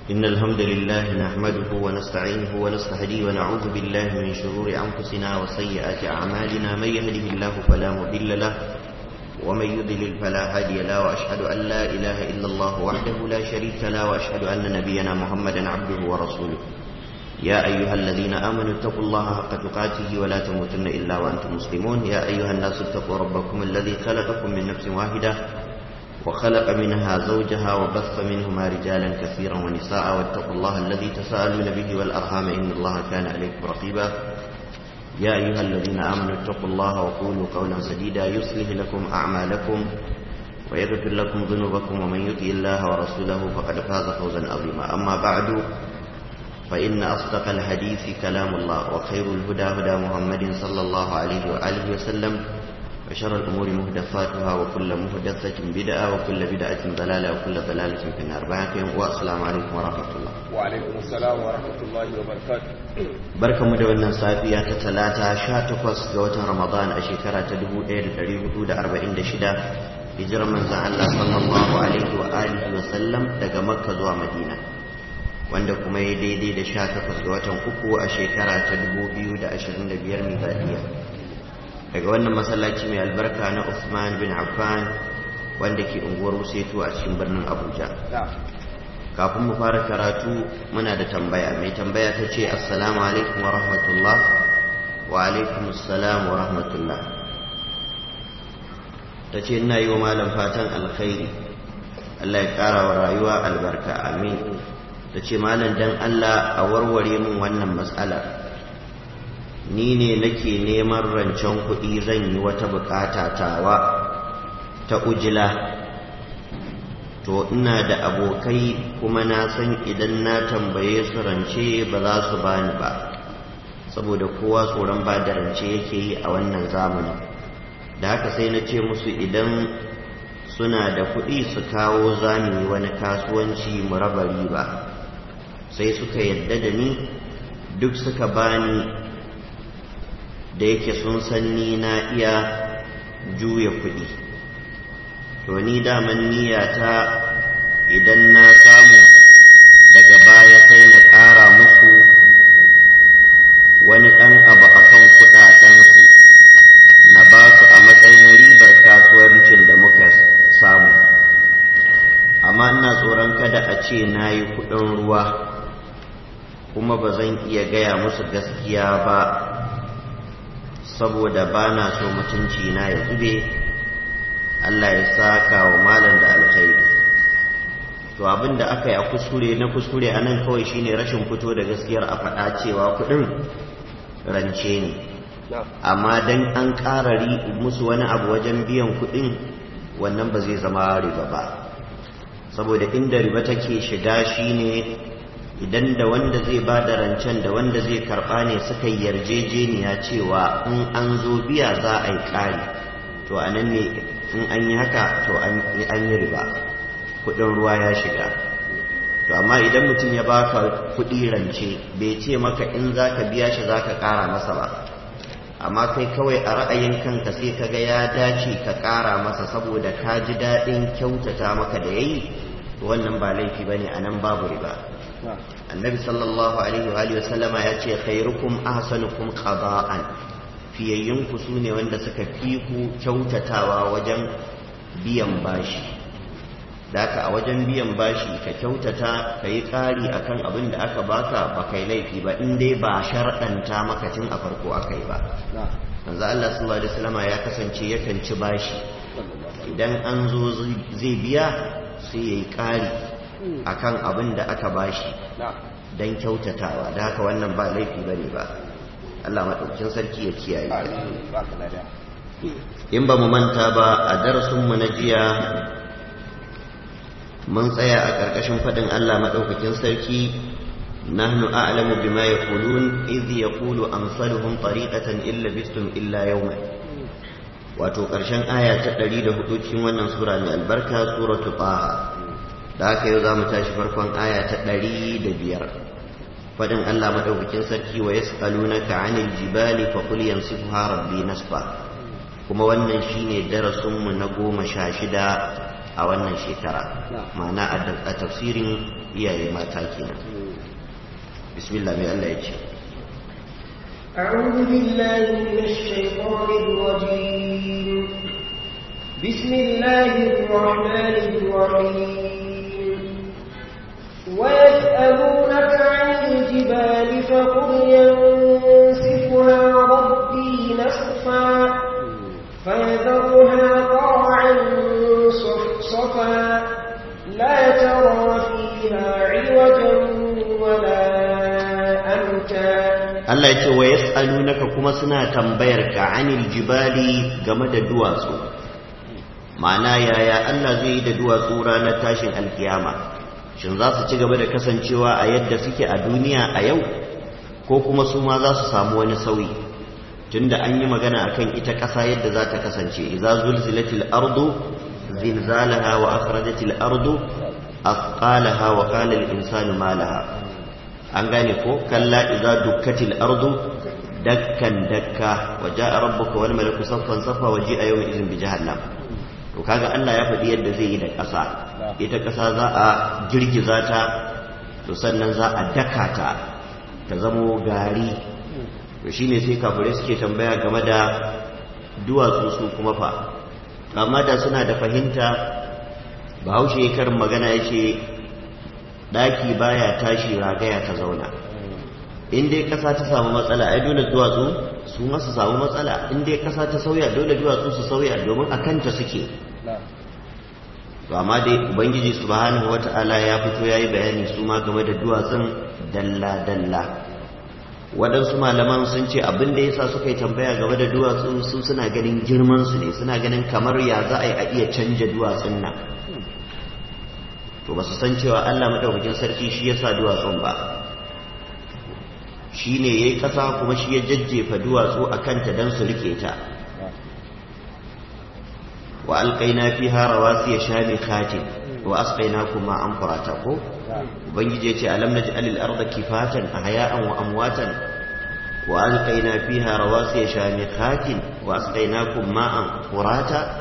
إن الحمد لله نحمده ونستعينه ونستهديه ونعوذ بالله من شرور أنفسنا وسيئات أعمالنا من يهده الله فلا مضل له ومن يضلل فلا هادي له وأشهد أن لا إله إلا الله وحده لا شريك له وأشهد أن نبينا محمدا عبده ورسوله يا أيها الذين آمنوا اتقوا الله حق تقاته ولا تموتن إلا وأنتم مسلمون يا أيها الناس اتقوا ربكم الذي خلقكم من نفس واحدة وخلق منها زوجها وبث منهما رجالا كثيرا ونساء واتقوا الله الذي تساءلون به والأرحام إن الله كان عليكم رقيبا يا أيها الذين آمنوا اتقوا الله وقولوا قولا سديدا يصلح لكم أعمالكم ويغفر لكم ذنوبكم ومن يطع الله ورسوله فقد فاز فوزا عظيما أما بعد فإن أصدق الحديث كلام الله وخير الهدى هدى محمد صلى الله عليه وآله وسلم وشر الأمور مهدفاتها وكل مهدفة بدعة وكل بدعة ضلالة وكل ضلالة في النار والسلام عليكم ورحمة الله وعليكم السلام ورحمة الله وبركاته barka mu da wannan safiya ta talata sha takwas ga watan ramadan a shekara ta dubu ɗaya da ɗari hudu da arba'in da shida hijirar manzan allah sallallahu alaihi wa alihi wa sallam daga makka zuwa madina wanda kuma ya daidai da sha takwas ga watan uku a shekara ta dubu biyu da ashirin da biyar miladiya daga wannan masallaci mai albarka na Uthman bin Affan wanda ke unguwar Wusetu a cikin birnin Abuja kafin mu fara karatu muna da tambaya mai tambaya ta ce assalamu alaikum wa rahmatullah wa alaikum assalam wa rahmatullah ta ce ina yi wa malam fatan alkhairi Allah ya ƙara wa rayuwa albarka amin ta ce malam dan Allah a warware min wannan matsalar ni ne nake neman rancen kuɗi zan yi wata bukata tawa ta ujila to ina da abokai kuma na san idan na tambaye su rance ba za su bani ba saboda kowa tsoron ba da rance yake yi a wannan zamani da haka sai na ce musu idan suna da kuɗi su kawo zami wani kasuwanci mu raba riba sai suka yadda da ni duk suka bani da yake sun san ni na iya juya kuɗi to ni daman niyata idan na samu daga baya sai na ƙara musu wani ɗan abu a kan kuɗaɗensu na ba su a matsayin ribar kasuwancin da muka samu amma ina tsoron kada a ce na yi kuɗin ruwa kuma ba zan iya gaya musu gaskiya ba saboda ba na so mutunci na ya zube Allah ya saka wa malam da alkhairi to abin da aka yi a kuskure na kuskure a nan kawai shine rashin fito da gaskiyar a faɗa cewa kuɗin rance ne amma dan an ƙara musu wani abu wajen biyan kuɗin wannan ba zai zama riba ba saboda inda riba take shiga shine idan da wanda zai ba da rancen da wanda zai karɓa ne suka yarjejeniya cewa in an zo biya za a yi ƙari to a nan ne in an yi haka to an yi riba kuɗin ruwa ya shiga to amma idan mutum ya baka kuɗi rance bai ce maka in za ka biya shi za ka ƙara masa ba amma kai kawai a ra'ayin kanka sai ka ga ya dace ka ƙara masa saboda ka ji daɗin kyautata maka da ya yi wannan ba laifi ba ne a nan babu riba annabi sallallahu alaihi wa sallama ya ce khairukum ahsanukum qada'an fiyayyunku su ne wanda suka fi ku kyautatawa wajen biyan bashi daka a wajen biyan bashi ka kyautata ka yi ƙari akan abin da aka baka ba kai laifi ba in dai ba sharɗanta maka tun a farko aka yi ba manzo Allah sallallahu alaihi wasallama ya kasance yakan ci bashi idan an zo zai biya sai yayi ƙari akan abin da aka bashi don kyautatawa da haka wannan ba laifi bane ba Allah maɗaukin sarki ya kiyaye in ba mu manta ba a darasinmu na jiya mun tsaya a ƙarƙashin faɗin Allah maɗaukakin sarki nahnu a'lamu bima yaqulun idh yaqulu amsaluhum tariqatan illa bistum illa yawman wato ƙarshen aya ta 104 cikin wannan sura mai albarka suratul taha da haka yau za mu tashi farkon aya ta ɗari da biyar faɗin Allah maɗaukakin sarki wa yas'alunaka 'anil jibali fa qul yansifuha rabbi nasfa kuma wannan shine darasin mu na goma sha shida a wannan shekara ma'ana a tafsirin iyaye mata kenan bismillah mai Allah ya ce أعوذ بالله من الشيطان الرجيم بسم الله الرحمن الرحيم ويسألونك عن الجبال فقل ينسفها ربي نسفا فيذرها قاعا صفصفا لا ترى فيها عوجا ولا أمتا Allah ya ce wa yas'alunaka kuma suna tambayar ka anil jibali game da duwatsu ma'ana yaya Allah zai yi da duwatsu ranar tashin alkiyama shin za su ci gaba da kasancewa a yadda suke a duniya a yau ko kuma su ma za su samu wani sauyi tunda an yi magana akan ita ƙasa yadda za ta kasance idza zulzilatil ardu zilzalaha wa akhrajatil ardu athqalaha wa qala al insanu ma laha an gane ko kalla idza dukkatil ardu dakkan dakka wa jaa rabbuka wal malaku saffan saffa wa ji'a yawma idhin bi jahannam to kaga Allah ya faɗi yadda zai yi da ƙasa ita ƙasa za a girgiza ta to sannan za a daka ta ta zamo gari to shine sai kafirai suke tambaya game da duwatsu su kuma fa amma da suna da fahimta bahaushe karin magana yace daki baya tashi ragaya ta zauna in dai kasa ta samu matsala ai dole duwatsu su ma su samu matsala in dai kasa ta sauya dole duwatsu su sauya domin a kanta suke to amma dai ubangiji subhanahu wata'ala ya fito yayi bayani su ma game da duwatsun dalla dalla waɗansu malaman sun ce abin da yasa suka yi tambaya game da duwatsun su suna ganin girman su ne suna ganin kamar ya za a yi a iya canja duwatsun nan to ba su san cewa Allah madaukakin sarki shi ya sa duwatsun ba shi ne ya yi ƙasa kuma shi ya jajjefa duwatsu a kanta don su rike ta wa alƙaina fi harawa su ya sha mai katin wa asƙaina kuma an furata ko ubangiji ya ce alam na ji alil arda kifatan a haya'an wa amwatan wa alƙaina fi harawa su ya sha mai katin wa asƙaina kuma an furata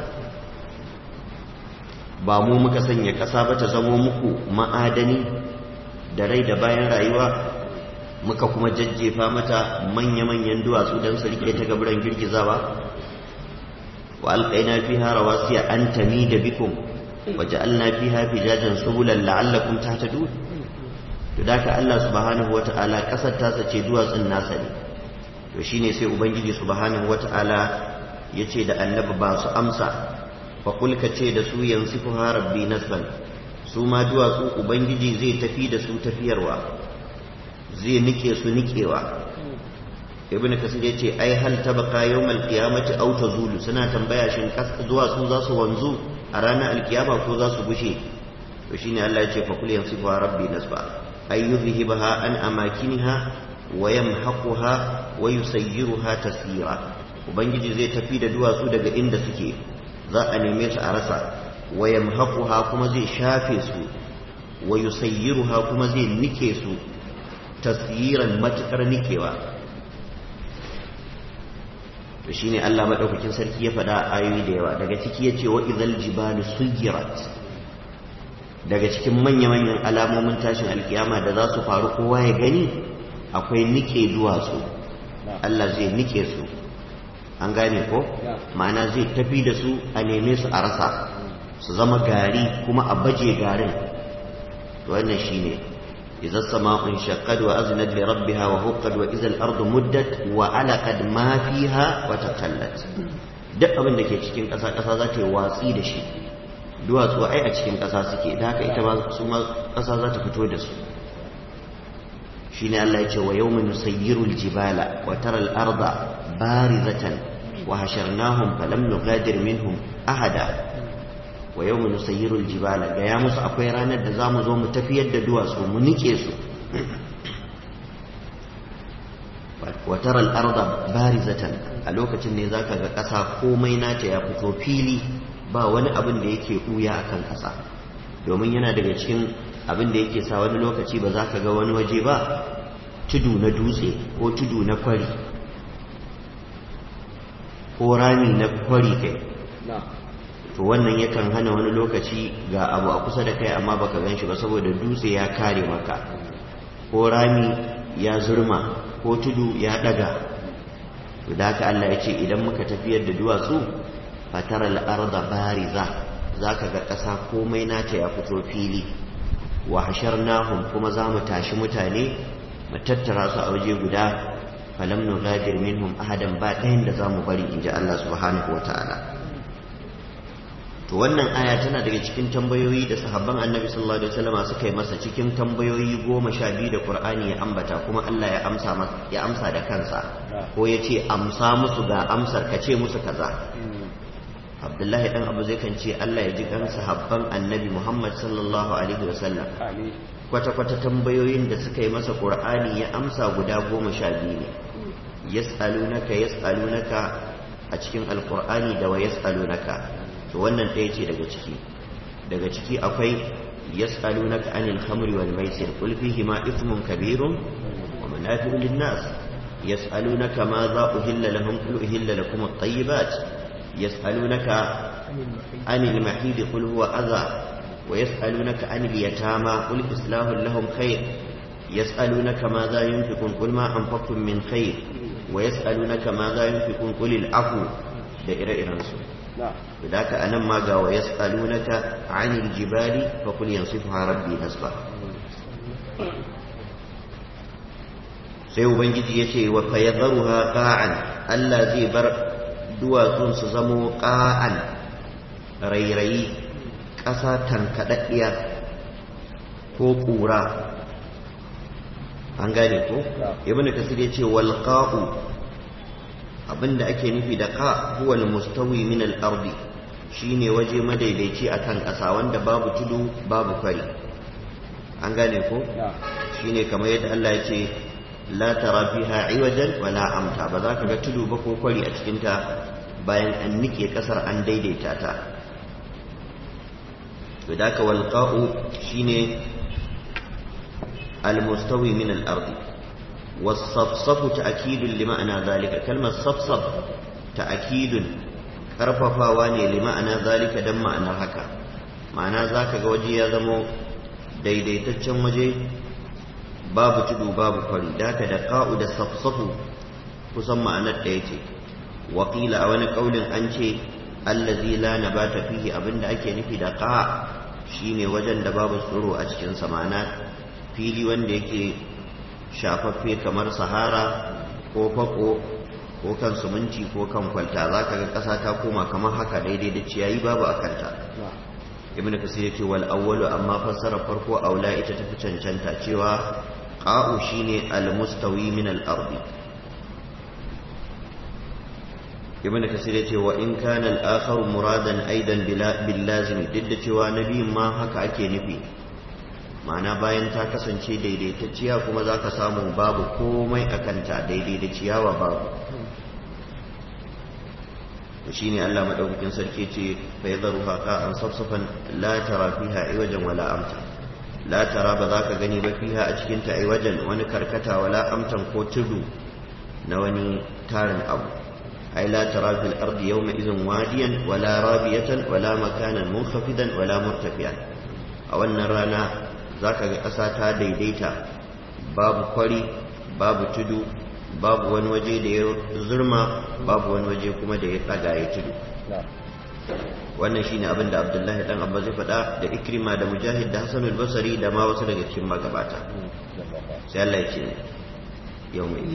ba mu muka sanya ƙasa ba ta zamo muku ma'adani da rai da bayan rayuwa muka kuma jajjefa mata manya-manyan duwatsu don su rike ta gaburan girgizawa wa alƙaina fi ha rawasiya an tami da bikum wa ja'alna fi ha fijajan subulan la'allakum tahtadun to da ka Allah subhanahu wata'ala ƙasar ta sace duwatsun nasa ne to shine sai ubangiji subhanahu wata'ala yace da annabi ba su amsa faƙul ka ce da su yanzu ku rabbi nasban su ma duwatsu ubangiji zai tafi da su tafiyarwa zai nike su nikewa ibn kasir ya ce ai hal tabaka yawmal qiyamati aw tazulu suna tambaya shin duwatsu za su wanzu a ranar alkiyama ko za su gushe to shine Allah ya ce faqul yanzu ku rabbi nasba ay yuzhibaha an amakiniha wa yamhaquha wa yusayyiruha tasira ubangiji zai tafi da duwatsu daga inda suke za a neme su a rasa wa yamhaquha kuma zai shafe su wa yusayyiruha kuma zai nike su tasyiran matukar nikewa to shine Allah madaukakin sarki ya faɗa ayoyi da yawa daga ciki yace wa idzal jibalu suyirat daga cikin manya-manyan alamomin tashin alkiyama da za su faru kowa ya gani akwai nike duwatsu Allah zai nike su an gane ko ma'ana zai tafi da su a neme su a rasa su zama gari kuma a baje garin wannan shine idza sama'un shaqqat wa aznat li rabbiha wa huqqat wa idza al-ardu muddat wa alaqad ma fiha wa takallat duk abin da ke cikin ƙasa ƙasa za ta yi watsi da shi duwatsu ai a cikin ƙasa suke da haka ita ma su ma ƙasa za ta fito da su shine Allah ya ce wa yawma nusayyiru al-jibala wa tara al-arda barizatan wa hasharnahum falam nughadir minhum ahada wa yawma nusayyiru al-jibala ga ya musu akwai ranar da zamu zo mu tafiyar da duwatsu mu nike su wa tara al-arda barizatan a lokacin ne zaka ga ƙasa komai nata ya fito fili ba wani abin da yake ɓuya akan ƙasa domin yana daga cikin abin da yake sa wani lokaci ba za ka ga wani waje ba tudu na dutse ko tudu na kwari ko rami na kwari kai to wannan yakan hana wani lokaci ga abu a kusa da kai amma baka gan shi ba saboda dutse ya kare maka ko rami ya zurma ko tudu ya daga to da haka Allah ya ce idan muka tafiyar da duwatsu fataral arda bariza zaka ga ƙasa komai nata ya fito fili wa hasharnahum kuma za mu tashi mutane mu tattara su a waje guda falam nughadir minhum ahadan ba ɗayan da zamu bari inji Allah subhanahu wataala to wannan aya tana daga cikin tambayoyi da sahabban annabi sallallahu alaihi wasallam suka yi masa cikin tambayoyi goma sha biyu da qur'ani ya ambata kuma Allah ya amsa ya amsa da kansa ko ya ce amsa musu ga amsar ka ce musu kaza abdullahi dan abu zai kan ce Allah ya ji kan sahabban annabi muhammad sallallahu alaihi wasallam kwata-kwata tambayoyin da suka yi masa qur'ani ya amsa guda goma sha biyu ne yas'alunaka yas'alunaka a cikin alqur'ani da wa yas'alunaka to wannan ɗaya ce daga ciki daga ciki akwai yas'alunaka anil khamri wal maisir qul fihi ma ithmun kabirun wa manafi'u lin nas yas'alunaka ma za uhilla lahum qul uhilla lakum at-tayyibat yas'alunaka anil mahid qul huwa adha wa yas'alunaka anil yatama qul islahu lahum khair yas'alunaka ma za yunfiqun qul ma anfaqtum min khair wa yas'alunaka ma za yunfiqun qul al-afu da ire-irensu da haka anan ma ga wa yas'alunaka 'anil jibali fa qul yansifuha rabbi nasfa sai ubangiji yace wa fayadharuha qa'an Allah zai bar duwatsun su zamo qa'an rairayi ƙasa tankadaddiya ko ƙura an gane ko ibnu kasir yace wal qa'u abinda ake nufi da ka huwa mustawi min al-ardi shine waje madaidaici akan ƙasa wanda babu tudu babu kwari an gane ko shine kamar yadda Allah ya ce la tara fiha iwajan wala amta ba za ka ga tudu ba ko kwari a cikin ta bayan an nike ƙasar an daidaita ta to da ka wal qa'u shine al-mustawi min al-ardi والصفصف تأكيد لمعنى ذلك كلمة صفصف تأكيد karfafawa ne lima'ana zalika dan ma'anar haka ma'ana zaka ga waje ya zamo daidaitaccen waje babu tudu babu kwari daka da qa'u da safsafu kusan ma'anar ɗaya ce wakila a wani kaulin an ce allazi la nabata fihi abinda ake nufi da qa shine wajen da babu tsoro a cikin sa ma'ana fili wanda yake shafaffe kamar sahara ko fako ko kan suminti ko kan kwalta za ka ga ƙasa ta koma kamar haka daidai da ciyayi babu a kanta ibn kasir yace wal awwalu amma fassara farko aula ita tafi cancanta cewa qa'u shine al mustawi min al ardi ibn kasir yace wa in kana al akhar muradan aidan bil lazim duk da cewa nabiyin ma haka ake nufi ma'ana bayan ta kasance daidaitacciya kuma za ka samu babu komai a kanta daidai da ciyawa babu to shi ne allah maɗaukakin sarki ce fa yi zaru haka an safsafan la tara fiha iwajen wala amta la tara ba za ka gani ba fiha a cikinta iwajen wani karkata wala amtan ko tudu na wani tarin abu ai la tara fil ardi yawma idhin wadiyan wala rabiyatan wala makanan munhafidan wala murtafiyan a wannan rana za ka ga ƙasa ta daidaita babu kwari babu tudu babu wani waje da ya zurma babu wani waje kuma da ya tsaga ya tudu wannan shine abin da abdullahi dan abba zai faɗa da ikrima da mujahid da hasanul basari da ma wasu daga cikin magabata sai Allah ya ce yau mai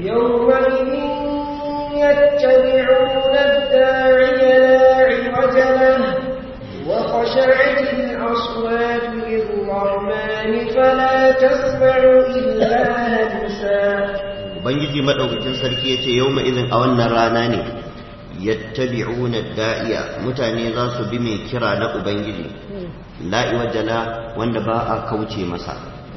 يتبعون الداعي لا عوج له وخشعت الأصوات للرحمن فلا تسمع إلا همسا Ubangiji maɗaukakin sarki ya ce yau izin a wannan rana ne yattabi'una da'iya mutane za su bi mai kira na Ubangiji la'i wajala wanda ba a kauce masa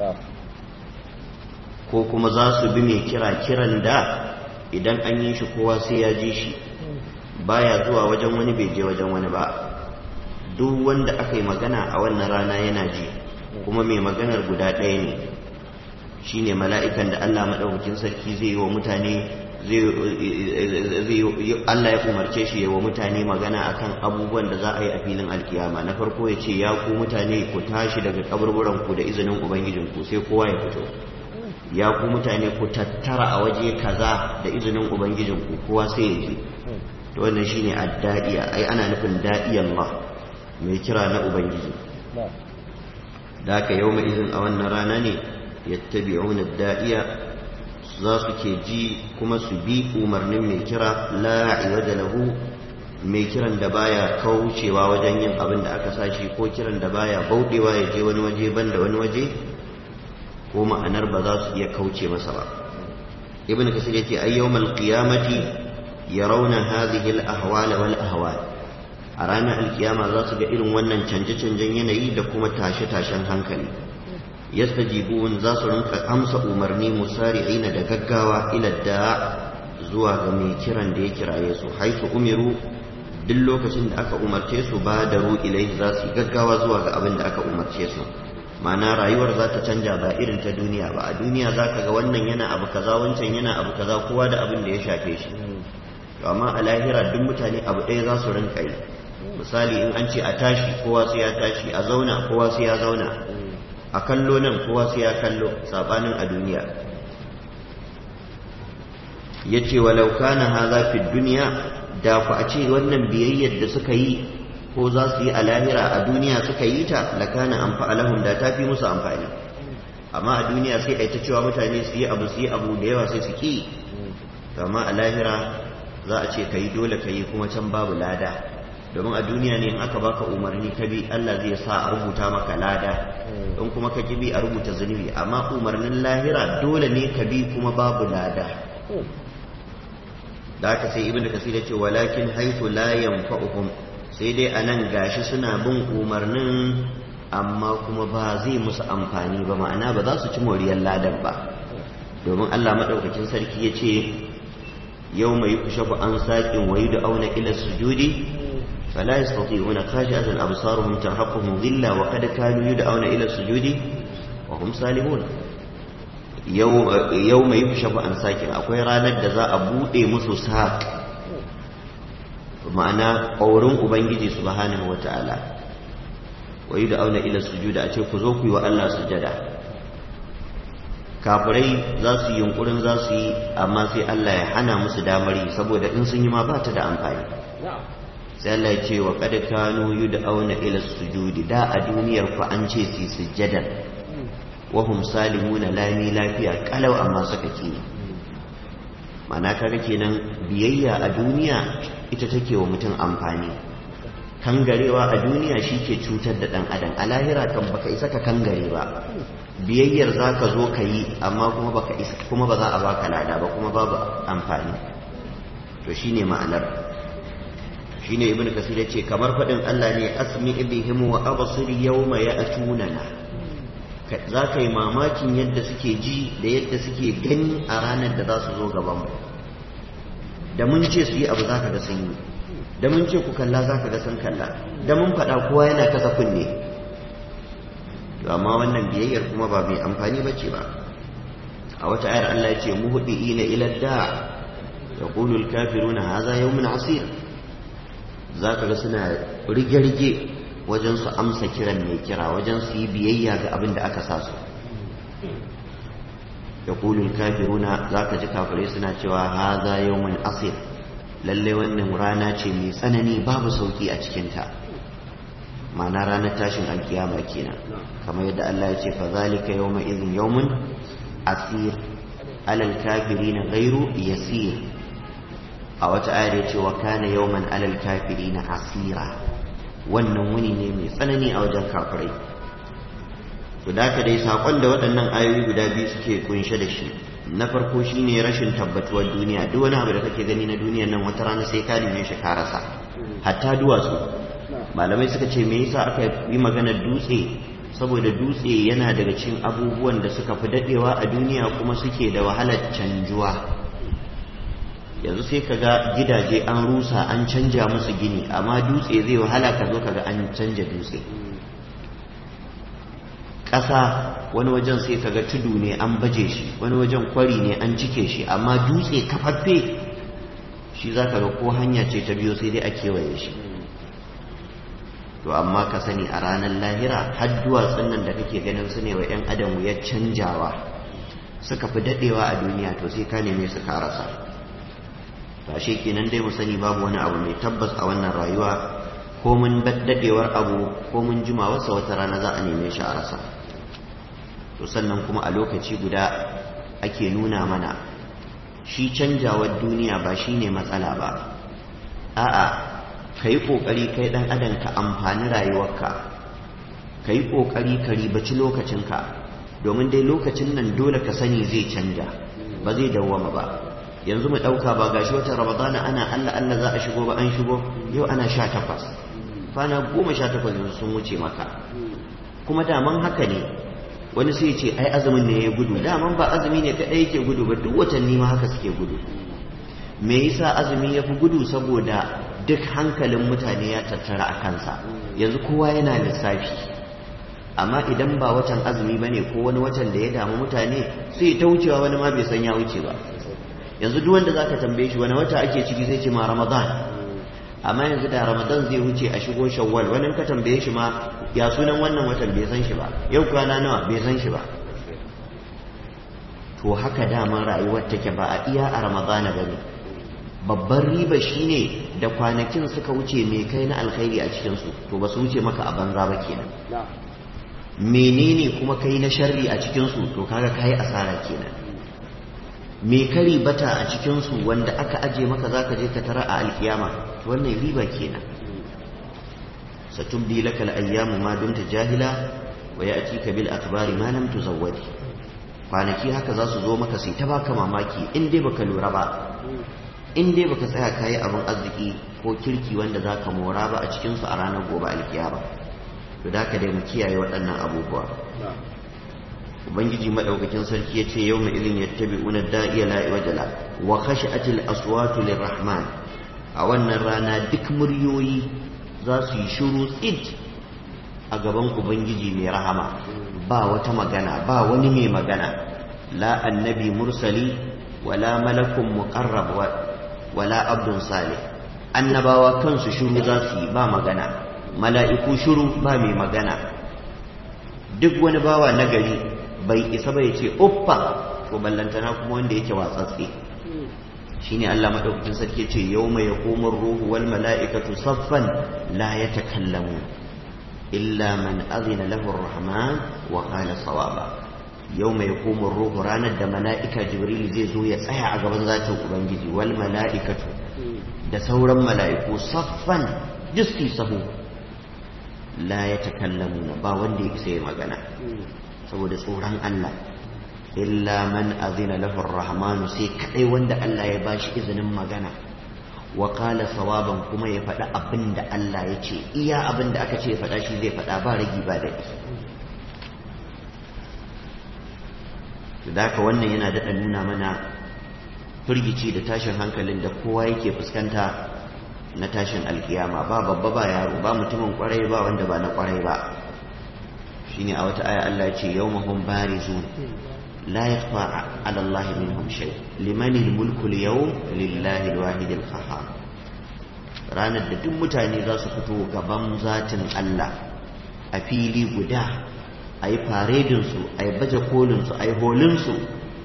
ko kuma za su bi mai kira kiran da idan an yi shi kowa sai ya ji shi baya zuwa wajen wani bai je wajen wani ba duk wanda aka yi magana a wannan rana yana ji kuma mai maganar guda ɗaya ne shi ne mala'ikan da Allah maɗaukakin sarki zai yi wa mutane Allah ya umarce shi yawa mutane magana akan abubuwan da za a yi a filin alkiyama na farko ya ce ya ku mutane ku tashi daga kaburburan ku da izinin ubangijinku sai kowa ya fito ya ku mutane ku tattara a waje kaza da izinin ubangijinku kowa sai ya je to wannan shine adda'iya ai ana nufin da'iyan ma mai kira na ubangiji da aka yau mai izin a wannan rana ne yattabi'una da'iya za su ke ji kuma su bi umarnin mai kira la'iwa da lahu mai kiran da baya kaucewa wajen yin abin da aka sashi ko kiran da baya bauɗewa ya je wani waje banda wani waje ko ma'anar ba za su iya kauce masa ba ibn kasir yace ay yawmal qiyamati yarawna hadhihi al ahwal wal ahwal a ranar alkiyama za su ga irin wannan canje-canjen yanayi da kuma tashe-tashen hankali yastajibun za su rinka amsa umarni musari'ina da gaggawa ila da zuwa ga mai kiran da ya kiraye su haisu umiru duk lokacin da aka umarce su ba da ilai za su gaggawa zuwa ga abin da aka umarce su ma'ana rayuwar za ta canja ba irin ta duniya ba a duniya za ka ga wannan yana abu kaza wancan yana abu kaza kowa da abin da ya shafe shi to amma a lahira duk mutane abu ɗaya za su rinka yi misali in an ce a tashi kowa sai ya tashi a zauna kowa sai ya zauna a kallo nan kowa sai ya kallo sabanin a duniya ya ce walau kana haza fi duniya da ku a ce wannan biyayyar da suka yi ko za su yi a lahira a duniya suka yi ta lakana an fa'alahum da ta fi musu amfani amma a duniya sai a ta cewa mutane su yi abu su yi abu da yawa sai su ki amma a lahira za a ce ka yi dole ka yi kuma can babu lada domin a duniya ne in aka baka umarni ka bi Allah zai sa a rubuta maka lada in kuma ka ki bi a rubuta zunubi amma umarnin lahira dole ne ka bi kuma babu lada da aka sai ibnu kasir ya ce walakin haythu la yanfa'uhum sai dai anan gashi suna bin umarnin amma kuma ba zai musu amfani ba ma'ana ba za su ci moriyar ladan ba domin Allah madaukakin sarki ya ce yau mai kushafu an saƙin wayu da auna ila sujudi فلا يستطيعون خاشعة أبصارهم ترهقهم ذلة وقد كانوا يدعون إلى السجود وهم سالمون يوم يكشف عن ساكن أكوي رانا جزاء بوئي مسو ساق ma'ana ƙaurin Ubangiji subhanahu wa ta'ala wa yi auna ila sujuda a ce ku zo ku yi wa Allah sujada kafirai za su yi yunkurin za su yi amma sai Allah ya hana musu damari saboda in sun yi ma ba ta da amfani sai Allah ya ce wa kad kanu yud'auna ila sujudi da a duniyar ku an ce su sujjada wa hum salimuna lami lafiya kalau amma suka ki mana kaga kenan biyayya a duniya ita take wa mutum amfani kangarewa a duniya shi ke cutar da dan adam a lahira kan baka isa ka kangare ba biyayyar zaka zo ka yi amma kuma baka isa kuma ba za a baka lada ba kuma babu amfani to shine ma'anar shine ibnu kasir yace kamar fadin Allah ne asmi bihim wa absir yawma ya'tunana za ka yi mamakin yadda suke ji da yadda suke gani a ranar da za su zo gaban mu da mun ce su yi abu za ka ga sun yi da mun ce ku kalla za ka ga sun kalla da mun faɗa kowa yana kasa kunne to amma wannan biyayyar kuma ba mai amfani ba ce ba a wata ayar Allah ya ce muhdiina ila da yaqulu al-kafiruna hadha yawmun asir za ka ga suna rige-rige wajen su amsa kiran mai kira wajen su yi biyayya ga abin da aka sa su ya kulul kafiruna za ka ji kafirai suna cewa haza yawon asir lalle wannan rana ce mai tsanani babu sauki a cikinta ma'ana ranar tashin alkiyama kenan kamar yadda Allah ya ce fa zalika yawma idhin yawmun asir alal kafirina ghairu yasir a wata ayar ya ce wa kana yawman alal kafiri na asira wannan wuni ne mai tsanani a wajen kafirai to da ka dai sakon da waɗannan ayoyi guda biyu suke kunshe da shi na farko shine rashin tabbatuwar duniya duk wani abu da kake gani na duniyar nan wata rana sai ka neme shi ka rasa hatta duwatsu malamai suka ce me yasa aka yi maganar dutse saboda dutse yana daga cikin abubuwan da suka fi dadewa a duniya kuma suke da wahalar canjuwa yanzu sai ka ga gidaje an rusa an canja musu gini amma dutse zai wahala ka zo ka ga an canja dutse ƙasa wani wajen sai kaga tudu ne an baje shi wani wajen kwari ne an cike shi amma dutse kafaffe shi za ka ga ko hanya ce ta biyo sai dai a kewaye shi to amma ka sani a ranar lahira har duwatsun nan da kake ganin su ne wa 'yan adam ya canjawa suka fi daɗewa a duniya to sai ka neme su karasa ba shi kenan dai mu sani babu wani abu mai tabbas a wannan rayuwa ko mun daɗewar abu ko mun jimawarsa wata rana za a neme shi a rasa to sannan kuma a lokaci guda ake nuna mana shi canjawar duniya ba shi ne matsala ba a'a ka yi ƙoƙari kai ɗan adam ka amfani rayuwarka ka yi ƙoƙari ka ribaci lokacinka domin dai lokacin nan dole ka sani zai canja ba zai dawwama ba yanzu mu ɗauka ba gashi wata ramadana ana allah allah za a shigo ba an shigo yau ana sha takwas kwana goma sha takwas yanzu sun wuce maka kuma daman haka ne wani sai ce ai azumin ne ya gudu daman ba azumi ne kaɗai yake gudu ba duk watanni ma haka suke gudu me yasa azumi ya fi gudu saboda duk hankalin mutane ya tattara a kansa yanzu kowa yana lissafi amma idan ba watan azumi ba ne ko wani watan da ya damu mutane sai ta wucewa wani ma bai san ya wuce ba yanzu duk wanda zaka tambaye shi wani wata ake ciki sai ce ma ramadan amma yanzu da ramadan zai wuce a shigo shawwal wani ka tambaye shi ma ya sunan wannan watan bai san shi ba yau kwana nawa bai san shi ba to haka daman rayuwar take ba a iya a ramadana ba ne babban riba shine da kwanakin suka wuce mai kai na alkhairi a cikinsu to ba su wuce maka a banza ba kenan menene kuma kai na sharri a cikinsu to kaga kai asara kenan me kari bata a cikinsu wanda aka aje maka zaka je ka tara a alkiyama wannan riba kenan satubdi laka al-ayyamu ma dumta jahila wa ya'tika bil akhbari ma lam tuzawwadi kwanaki haka za su zo maka sai ta baka mamaki in dai baka lura ba in dai baka tsaya kayi abin arziki ko kirki wanda zaka mora ba a cikinsu a ranar gobe alkiyama to da haka dai mu kiyaye waɗannan abubuwa ubangiji madaukakin sarki yace yawma idin yattabi'una da'iya la wajala wa khashatil aswatu lirrahman a wannan rana duk muryoyi za su yi shiru tsid a gaban ubangiji mai rahama ba wata magana ba wani mai magana la annabi mursali wala malakun muqarrab wala abdun salih annabawa kansu shiru za su yi ba magana mala'iku shiru ba mai magana duk wani bawa nagari bai isa bai ce uffa ko ballantana kuma wanda yake watsatse shine Allah madaukakin sarki ce yawma yaqumur ruhu wal mala'ikatu saffan la yatakallamu illa man azina lahu ar-rahman wa qala sawaba yawma yaqumur ruhu ranar da mala'ika jibril zai zo ya tsaya a gaban zatin ubangiji wal mala'ikatu da sauran mala'iku saffan jiski sahu la yatakallamuna ba wanda ya isa magana saboda tsoron Allah illa man azina lahu ar-rahman sai kadai wanda Allah ya bashi izinin magana wa qala sawaban kuma ya faɗa abinda Allah ya ce iya abinda aka ce ya faɗa shi zai faɗa ba ragi ba da haka wannan yana daɗa nuna mana firgici da tashin hankalin da kowa yake fuskanta na tashin alkiyama ba babba ba yaro ba mutumin kwarai ba wanda ba na kwarai ba shine a wata aya Allah ce yawmahum barizun la yakhfa 'ala Allah minhum shay liman al-mulku al-yawm lillahi al-wahid al-qahhar ranar da duk mutane za su fito gaban zatin Allah a fili guda a yi faredin su a yi baje kolin su a yi holin su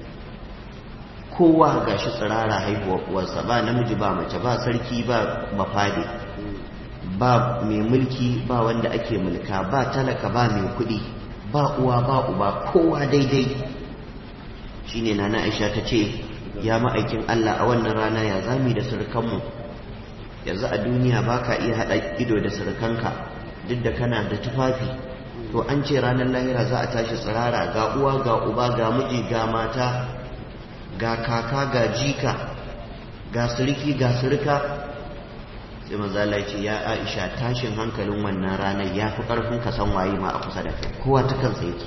kowa gashi tsirara haihuwar uwarsa ba namiji ba mace ba sarki ba mafade ba mai mulki ba wanda ake mulka ba talaka ba mai kuɗi ba uwa ba uba kowa daidai shine nana aisha ta ce ya ma'aikin Allah a wannan rana ya zami da surukanmu yanzu a duniya ba ka iya haɗa ido da surukanka duk da kana da tufafi to an ce ranar lahira za a tashi tsirara ga uwa ga uba ga miji ga mata ga kaka ga jika ga suriki ga surika sai manzala ce ya aisha tashin hankalin wannan ranar ya fi ƙarfin ka san waye ma a kusa da kai kowa ta kansa yake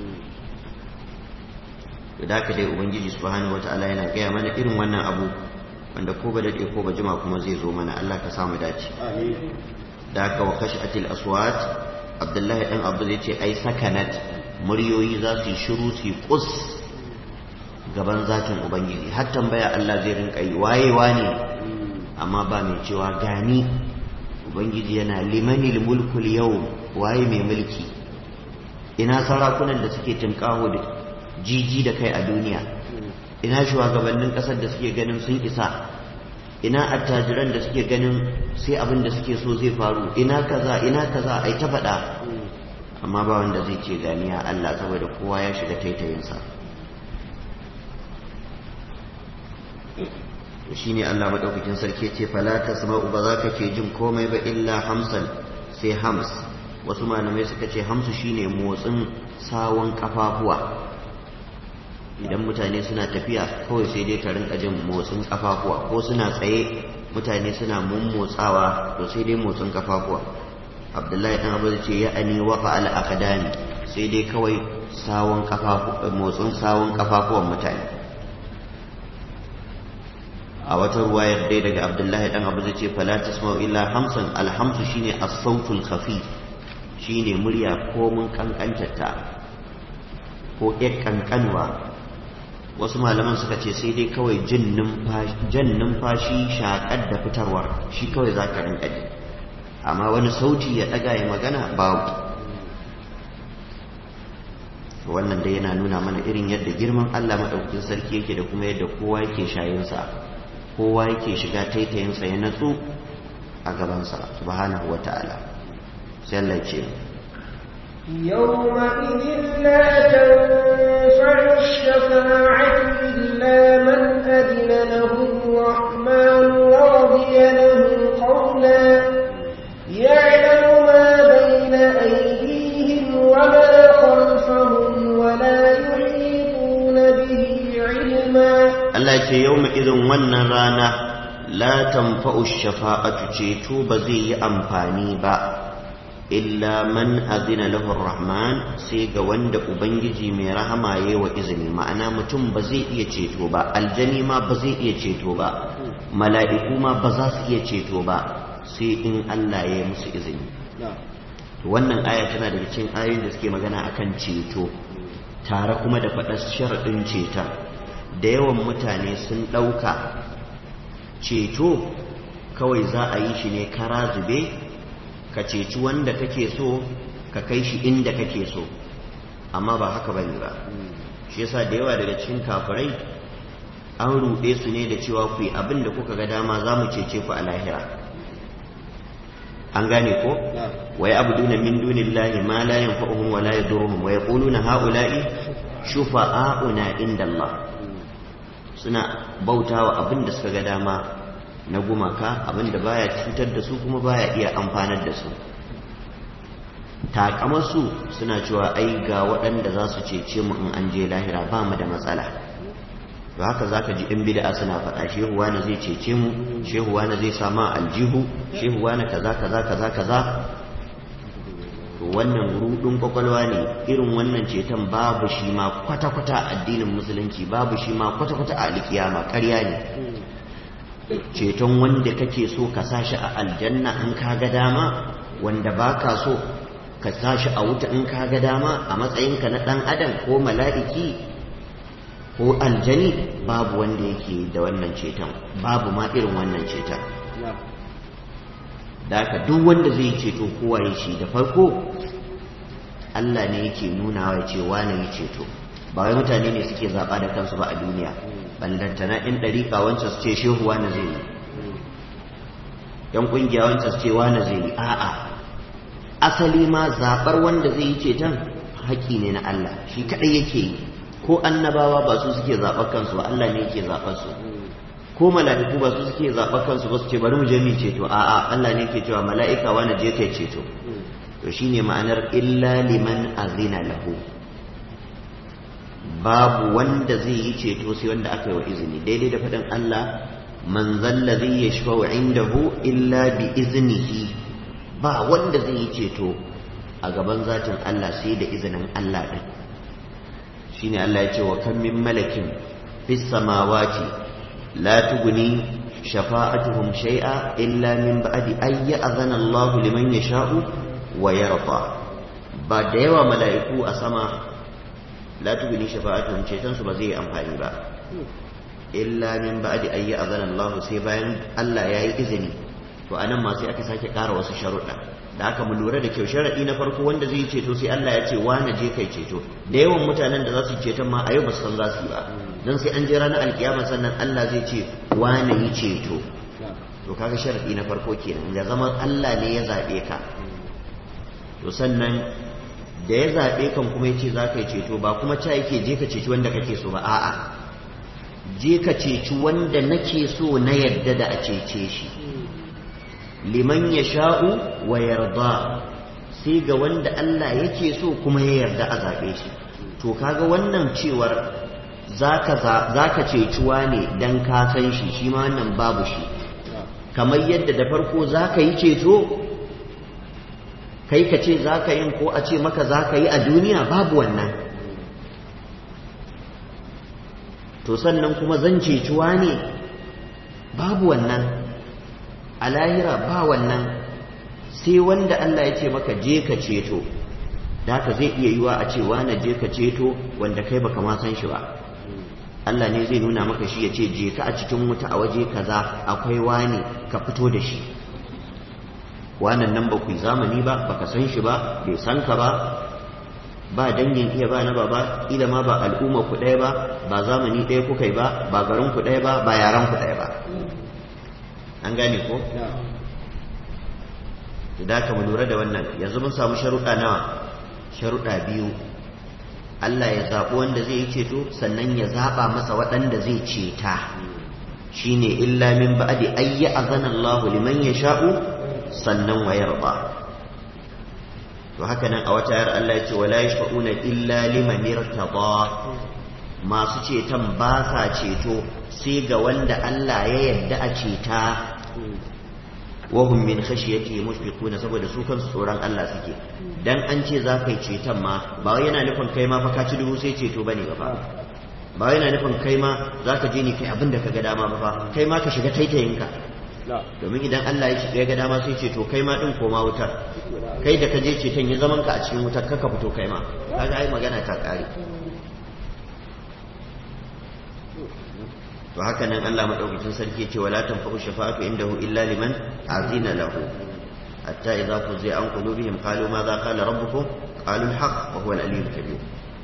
da haka dai ubangiji subhanahu wata'ala yana gaya mana irin wannan abu wanda ko ba daɗe ko ba jima kuma zai zo mana Allah ka samu dace da haka wa khashatil aswat abdullahi dan abu zai ce ai sakanat muryoyi za su yi shiru su yi kus gaban zatin ubangiji har tambaya Allah zai rinka yi wayewa ne amma ba mai cewa gani ubangiji yana limanil mulkul yau waye mai mulki ina sarakunan da suke tunkaho da jiji da kai a duniya ina shugabannin kasar da suke ganin sun isa ina attajiran da suke ganin sai abin da suke so zai faru ina kaza ina kaza ai ta faɗa amma ba wanda zai ce ganiya Allah saboda kowa ya shiga taitayinsa shi ne Allah maɗaukakin sarki ce fala tasma'u ba za ka ke jin komai ba illa hamsan sai hams wasu malamai suka ce hamsu shine motsin sawon kafafuwa idan mutane suna tafiya kawai sai dai ka rinka jin motsin kafafuwa ko suna tsaye mutane suna mummotsawa to sai dai motsin kafafuwa abdullahi dan abu ce ya ani wafa al aqdami sai dai kawai sawon kafafu motsin sawon kafafuwan mutane a wata ruwayar dai daga abdullahi dan abu ce fala tasma'u illa hamsan alhamsu shine as-sautul khafif shine murya ko mun kankantarta ko ƴar kankanwa wasu malaman suka ce sai dai kawai jan numfashi shaƙar da fitarwar shi kawai za ka rinka ji amma wani sauti ya ɗaga ya magana babu wannan dai yana nuna mana irin yadda girman Allah maɗaukakin sarki yake da kuma yadda kowa yake shayinsa kowa yake shiga taitayinsa ya natsu a gabansa subhanahu wa ta'ala sai Allah ce يومئذ لا تنفع الشفاعة إلا من أذن له الرحمن ورضي له قولا يعلم ما بين أيديهم وما خلفهم ولا يحيطون به علما Allah ce yau irin wannan rana la tanfa'u shafa'atu ceto ba zai yi amfani ba illa man azina lahu rahman sai ga wanda ubangiji mai rahama yayi wa izini ma'ana mutum ba zai iya ceto ba aljani ma ba zai iya ceto ba mala'iku ma ba za su iya ceto ba sai in Allah ya yi musu izini wannan aya tana daga cikin ayoyin da suke magana akan ceto tare kuma da faɗar sharaɗin ceton da yawan mutane sun ɗauka ceto kawai za a yi shi ne kara zube ka ceci wanda kake so ka kai shi inda kake so amma ba haka ba ne ba shi yasa da yawa daga cikin kafirai an ruɗe su ne da cewa ku yi abin da kuka ga dama za mu cece ku a lahira an gane ko wa ya abuduna min dunillahi ma la yanfa'uhum wa la yadurruhum wa yaquluna ha'ula'i shufa'auna inda Allah suna bautawa abin da suka ga dama na gumaka abin da baya cutar da su kuma baya iya amfanar da su takamarsu suna cewa ai ga waɗanda za su cece mu in an je lahira ba mu da matsala to haka zaka ji in bid'a suna faɗa shehu wani zai cece mu shehu wani zai sama aljihu shehu wani kaza kaza kaza kaza to wannan rudin kwakwalwa ne irin wannan ceton babu shi ma kwata-kwata addinin musulunci babu shi ma kwata-kwata a alkiyama ƙarya ne ceton wanda kake so ka sashi a aljanna in ka ga dama wanda baka so ka sashi a wuta in ka ga dama a matsayinka na ɗan adam ko mala'iki ko aljani babu wanda yake da wannan ceton babu ma irin wannan ceton da haka duk wanda zai ceto kowa ya shi da farko Allah ne yake nuna wa ce wane ya ceto ba wai mutane ne suke zaɓa da kansu ba a duniya ballantana in ɗariƙa wancan su ce shehu wane zai yi yan ƙungiya wancan su ce wane zai yi a'a asali ma zaɓar wanda zai yi ceton haƙƙi ne na Allah shi kaɗai yake yi ko annabawa ba su suke zaɓar kansu ba Allah ne yake zaɓar su ko mala'iku ba su suke zaɓar kansu ba su ce bari mu je mu ceto a'a Allah ne yake cewa mala'ika wani je kai ceto to shine ma'anar illa liman azina lahu babu wanda zai yi ceto sai wanda aka yi wa izini daidai da faɗin Allah man zalla zai yashfa'u indahu illa bi iznihi ba wanda zai yi ceto a gaban zatin Allah sai da izinin Allah din shine Allah ya ce wa kan min malakin fis samawati لا تغني شفاعتهم شيئا إلا من بعد أن يأذن الله لمن يشاء ويرضى بعد يوى ملائكو أسما la tubni shafa'atuhum ceton su ba zai yi amfani ba illa min ba'di ayyi azana Allah sai bayan Allah yayi izini to anan ma sai aka sake ƙara wasu sharuɗa da aka mu lura da kyau sharaɗi na farko wanda zai ceto sai Allah ya ce na je kai ceto da yawan mutanen da za su ceton ma a yau ba su san za su yi ba don sai an je ranar alkiyama sannan Allah zai ce na yi ceto to kaga sharaɗi na farko kenan ya zama Allah ne ya zaɓe ka to sannan da ya zaɓe kan kuma ya ce za ka yi ceto ba kuma ca yake je ka ceci wanda kake so ba a'a je ka ceci wanda nake so na yadda da a cece shi liman ya sha'u wa yarda sai ga wanda Allah yake so kuma ya yarda a zaɓe shi to kaga wannan cewar za ka cecuwa ne don ka san shi shi ma wannan babu shi kamar yadda da farko za ka yi ceto kai ka ce za ka yin ko a ce maka za ka yi a duniya babu wannan to sannan kuma zan cecuwa ne babu wannan a lahira ba wannan sai wanda Allah ya ce maka je ka ceto da haka zai iya yiwa a ce na je ka ceto wanda kai baka ma san shi ba Allah ne zai nuna maka shi ya ce je ka a cikin wuta a waje kaza akwai wani ka fito da shi wannan nan ba ku yi zamani ba baka san shi ba bai san ka ba ba dangin iya ba na baba ila ma ba al'umma ku ɗaya ba ba zamani ɗaya kuka yi ba ba garin ku ɗaya ba ba yaran ku ɗaya ba an gane ko da ka mu lura da wannan yanzu mun samu sharuɗa nawa sharuɗa biyu Allah ya zaɓi wanda zai yi ceto sannan ya zaɓa masa waɗanda zai ceta shine illa min ba'di ayya azana Allah liman yasha'u sannan wa yarda to haka nan a wata yar Allah ya ce wala yashfa'una illa liman irtada masu ceton ba sa ceto sai ga wanda Allah ya yarda a ceta wahum min khashyati mushfiquna saboda su kansu tsoron Allah suke dan an ce za ka yi ceton ma ba wai yana nufin kai ma fa ka ci dubu sai ceto bane ba fa ba wai yana nufin kai ma za ka je ni kai abin da ka ga dama ba fa kai ma ka shiga taitayinka domin idan Allah ya ya ga dama sai ceto kai ma din koma wutar kai da ka je ceton ya zaman ka a cikin wutar ka fito kai ma kaga ai magana ta kare to haka nan Allah madaukakin sarki ce wala tanfa'u shafa'atu indahu illa liman azina lahu hatta idza fuzi an qulubihim qalu ma za qala rabbukum qalu al-haq wa huwa al-aliyyul kabir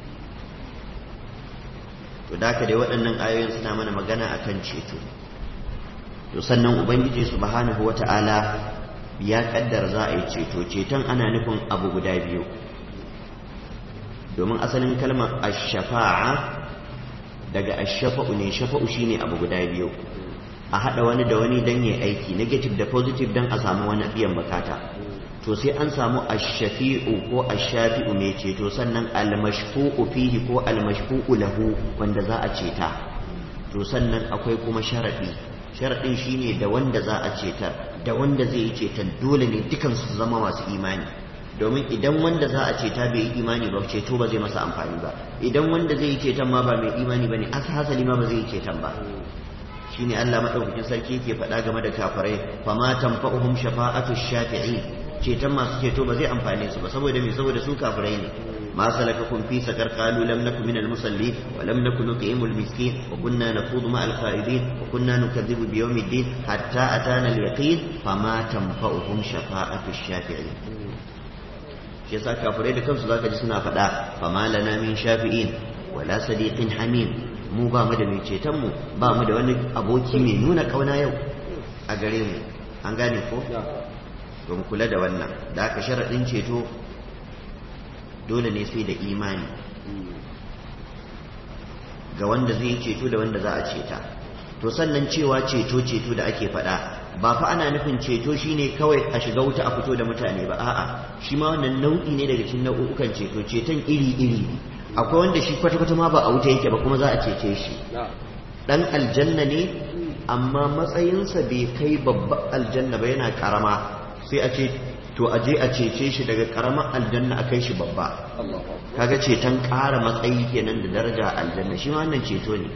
to da dai waɗannan ayoyin suna mana magana akan ceto to sannan ubangiji subhanahu wata'ala ya kaddara za a yi ceto ceton ana nufin abu guda biyu domin asalin kalmar ash-shafa'a daga ashafa'u ne shafa'u shine abu guda biyu a hada wani da wani dan yayi aiki negative da positive dan a samu wani biyan bukata to sai an samu ash-shafi'u ko ash-shafi'u mai ceto sannan al-mashfu'u fihi ko al-mashfu'u lahu wanda za a ceta to sannan akwai kuma sharadi sharadin shine da wanda za a cetar da wanda zai yi cetar dole ne dukan su zama masu imani domin idan wanda za a ceta bai yi imani ba ceto ba zai masa amfani ba idan wanda zai yi ceton ma ba mai imani ba ne hasali ma ba zai yi ceton ba shine Allah madaukakin sarki yake faɗa game da kafirai fama tanfa'uhum shafa'atu shafi'i ceton masu ceto ba zai amfane su ba saboda me saboda su kafirai ne ما سلككم في سقر قالوا لم نكن من المصلين ولم نكن نطعم المسكين وكنا نخوض مع الخائضين وكنا نكذب بيوم الدين حتى أتانا اليقين فما تنفعهم شفاعة الشافعين shi yasa kafirai da kansu zaka ji suna faɗa fama lana min shafi'in wala sadiqin hamim mu ba mu da mai ceton mu ba mu da wani aboki mai nuna kauna yau a gare mu an gane ko to mu kula da wannan da aka sharadin ceto dole ne sai da imani ga wanda zai ceto da wanda za a ceta to sannan cewa ceto ceto da ake faɗa ba fa ana nufin ceto shine kawai a shiga wuta a fito da mutane ba a'a shi ma wannan nau'i ne daga cikin nau'ukan ceto ceton iri-iri akwai wanda shi kwata-kwata ma ba a wuta yake ba kuma za a cece shi dan aljanna ne amma matsayinsa bai kai babban aljanna ba yana karama sai a ce to a je a cece shi daga karamar aljanna a kai shi babba kaga ceton ƙara matsayi kenan da daraja aljanna shi ma wannan ceto ne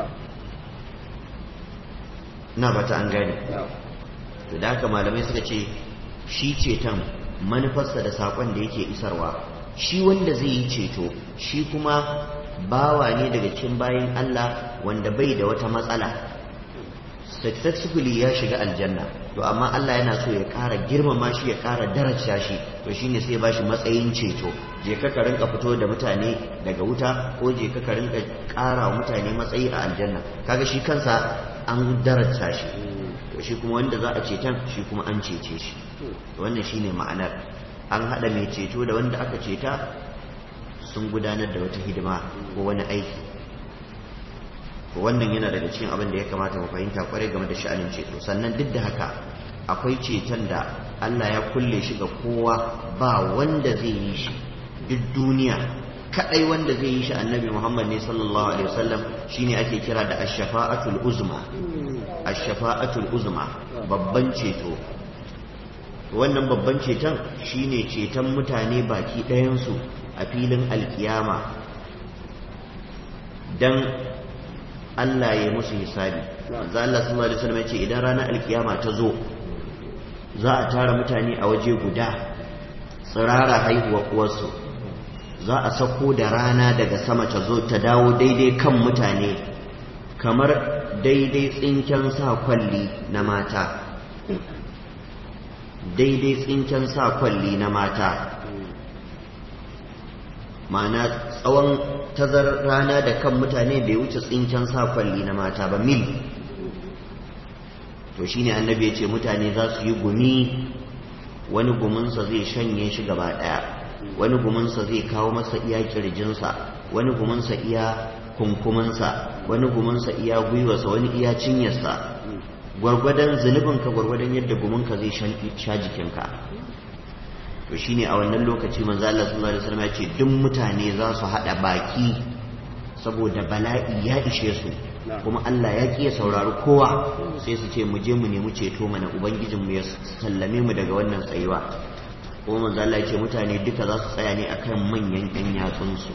na bata an gane to da haka malamai suka ce shi ceton manufarsa da saƙon da yake isarwa shi wanda zai yi ceto shi kuma bawa ne daga cikin bayin Allah wanda bai da wata matsala successfully ya shiga aljanna to amma Allah yana so ya ƙara girmama shi ya ƙara daraja shi to shine sai ba shi matsayin ceto je ka ka rinka fito da mutane daga wuta ko je ka ka rinka ƙara wa mutane matsayi a aljanna kaga shi kansa an daraja shi to shi kuma wanda za a ceton shi kuma an cece shi wannan shine ma'anar an haɗa mai ceto da wanda aka ceta sun gudanar da wata hidima ko wani aiki wannan yana daga cikin abin da ya kamata mu fahimta kwarai game da sha'anin ceto sannan duk da haka akwai ceton da Allah ya kulle shi ga kowa ba wanda zai yi shi duk duniya kadai wanda zai yi shi annabi Muhammad ne sallallahu alaihi wasallam shine ake kira da ash-shafa'atul uzma ash-shafa'atul uzma babban ceto wannan babban ceton shine ceton mutane baki ɗayansu a filin alkiyama dan Allah ya musu hisabi za Allah sallallahu alaihi wasallam ce idan ranar alkiyama ta zo za a tara mutane a waje guda tsirara haihuwa uwarsu za a sako da rana daga sama ta zo ta dawo daidai kan mutane kamar daidai tsinken sa kwalli na mata daidai tsinken sa kwalli na mata ma'ana tsawon tazar rana da kan mutane bai wuce tsinken sa kwalli na mata ba mil to shine annabi ya ce mutane za su yi gumi wani guminsa zai shanye shi gaba ɗaya wani guminsa zai kawo masa iya kirjinsa wani guminsa iya kunkuminsa wani guminsa iya gwiwarsa wani iya cinyarsa gwargwadon zunubinka gwargwadon yadda guminka zai sha jikinka to shine a wannan lokaci manzo Allah sallallahu alaihi wasallam ya ce duk mutane za su hada baki saboda bala'i ya ishe su kuma Allah ya kiya saurari kowa sai su ce mu je mu nemi ceto mana ubangijin mu ya sallame mu daga wannan tsayuwa kuma manzo Allah ya ce mutane duka za su tsaya ne akan manyan ƴan yatsun su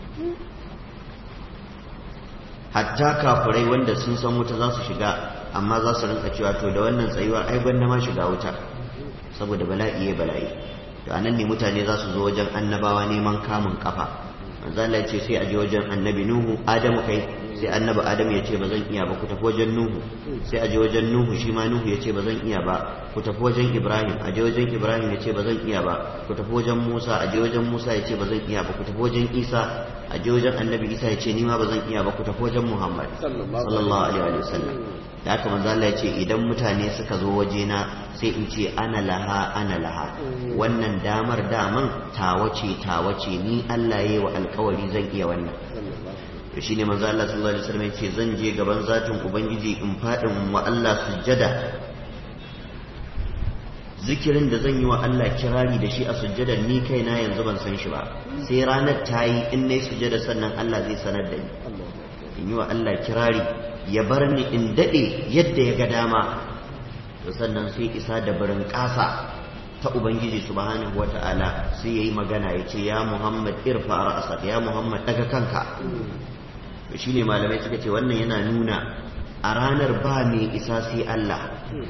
hatta kafirai wanda sun san wuta za su shiga amma za su rinka cewa to da wannan tsayuwar ai gwanda ma shiga wuta saboda bala'i ya bala'i to anan ne mutane za su zo wajen annabawa neman kamun kafa manzo Allah ya ce sai a je wajen annabi Nuhu Adamu kai sai annabi Adamu ya ce ba zan iya ba ku tafi wajen Nuhu sai a je wajen Nuhu shi ma Nuhu ya ce ba zan iya ba ku tafi wajen Ibrahim a je wajen Ibrahim ya ce ba zan iya ba ku tafi wajen Musa a je wajen Musa ya ce ba zan iya ba ku tafi wajen Isa a je wajen annabi Isa ya ce ni ma ba zan iya ba ku tafi wajen Muhammad sallallahu alaihi wa sallam da haka manzo Allah ya ce idan mutane suka zo wajena sai in ce ana laha ana laha wannan damar daman tawace tawace ni Allah yayi wa alkawari zan iya wannan to shine manzo Allah sallallahu alaihi wasallam yace zan je gaban zatin ubangiji in fadin wa Allah sujjada zikirin da zan yi wa Allah kirari da shi a sujjada ni kaina yanzu ban san shi ba sai ranar ta yi in nayi sujjada sannan Allah zai sanar da ni in yi wa Allah kirari ya bar ni in dade yadda ya ga dama to sannan sai isa da barin kasa ta ubangiji subhanahu wata'ala sai yayi magana yace ya Muhammad irfa ra'sak ya Muhammad daga kanka to shine malamai suka ce wannan yana nuna a ranar ba mai isa sai Allah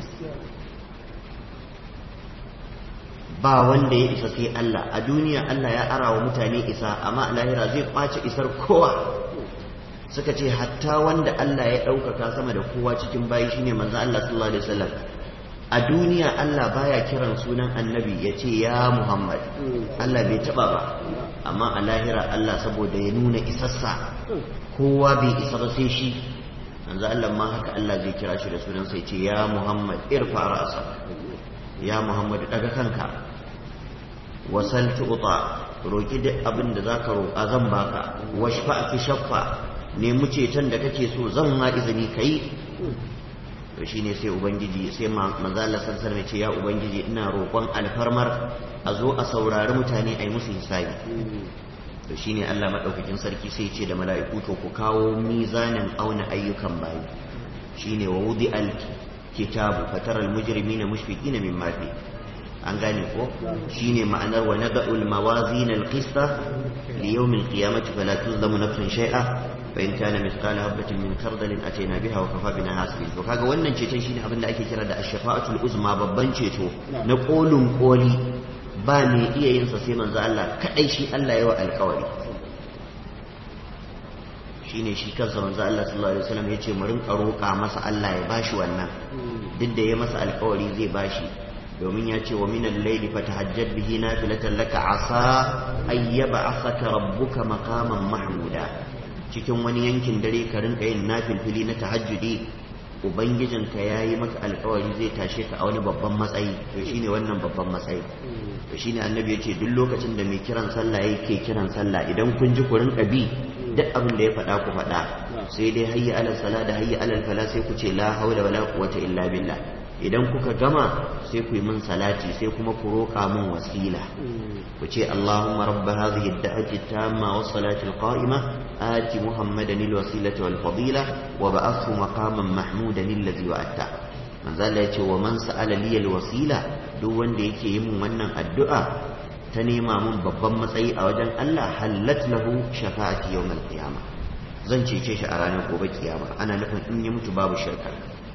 ba wanda ya isa sai Allah a duniya Allah ya ara wa mutane isa amma a lahira zai kwace isar kowa suka ce hatta wanda Allah ya ɗaukaka sama da kowa cikin bayi shine manzo Allah sallallahu alaihi wasallam a duniya Allah baya kiran sunan annabi ya ce ya Muhammad Allah bai taba ba amma a lahira Allah saboda ya nuna isassa kowa bai isa ba sai shi manzo Allah ma haka Allah zai kira shi da sunan sai ce ya Muhammad irfa ra'sa ya Muhammad daga kanka wasal tu'ta roki duk abin da zaka roƙa zan baka washfa fi shaffa nemi ceton da kake so zan ma izini kai to shine sai ubangiji sai manzo Allah sallallahu alaihi ce ya ubangiji ina roƙon alfarmar a zo a saurari mutane a yi musu hisabi to shine Allah madaukakin sarki sai ce da mala'iku to ku kawo mizanin auna ayyukan bayi shine wa wudi al kitabu fatara al mujrimina mushfiqina mimma fi an gane ko shine ma'anar wa nada'ul mawazin al qista li yawm al qiyamati fala tuzlamu nafsun shay'a fa in kana mithqala habatin min khardalin atayna biha wa kafa bina hasibin to kaga wannan ceton shine abin da ake kira da ash-shafa'atul uzma babban ceto na kolin koli ba mai iya yin sa sai manzo Allah kadai shi Allah yawa alkawari shine shi kansa manzo Allah sallallahu alaihi wasallam yace mu rinka roƙa masa Allah ya bashi wannan duk da ya masa alƙawari zai bashi domin ya ce wa minal layli fatahajjad bihi nafilatan laka asa ayyaba asaka rabbuka maqaman mahmuda cikin wani yankin dare ka rinka yin nafilfili na tahajjudi ubangijinka ya yi maka alkawari zai tashe ka a wani babban matsayi to shine wannan babban matsayi to shine annabi ya ce duk lokacin da mai kiran sallah yake kiran sallah idan kun ji ku rinka bi duk abin da ya faɗa ku faɗa sai dai hayya alal sala da hayya alal fala sai ku ce la haula wala quwwata illa billah idan kuka gama sai ku yi min salati sai kuma ku roƙa min wasila ku ce Allahumma rabba hadhihi ad-da'wati tamma was salati al-qa'ima ati muhammadan al-wasilata wal fadila wa ba'athu maqaman mahmudan alladhi wa'ata manzo Allah ya ce wa man sa'ala li al-wasila duk wanda yake yi min wannan addu'a ta nema min babban matsayi a wajen Allah hallat lahu shafa'ati yawm al-qiyamah zan cece shi a ranar gobe kiyama ana nufin in ya mutu babu shirka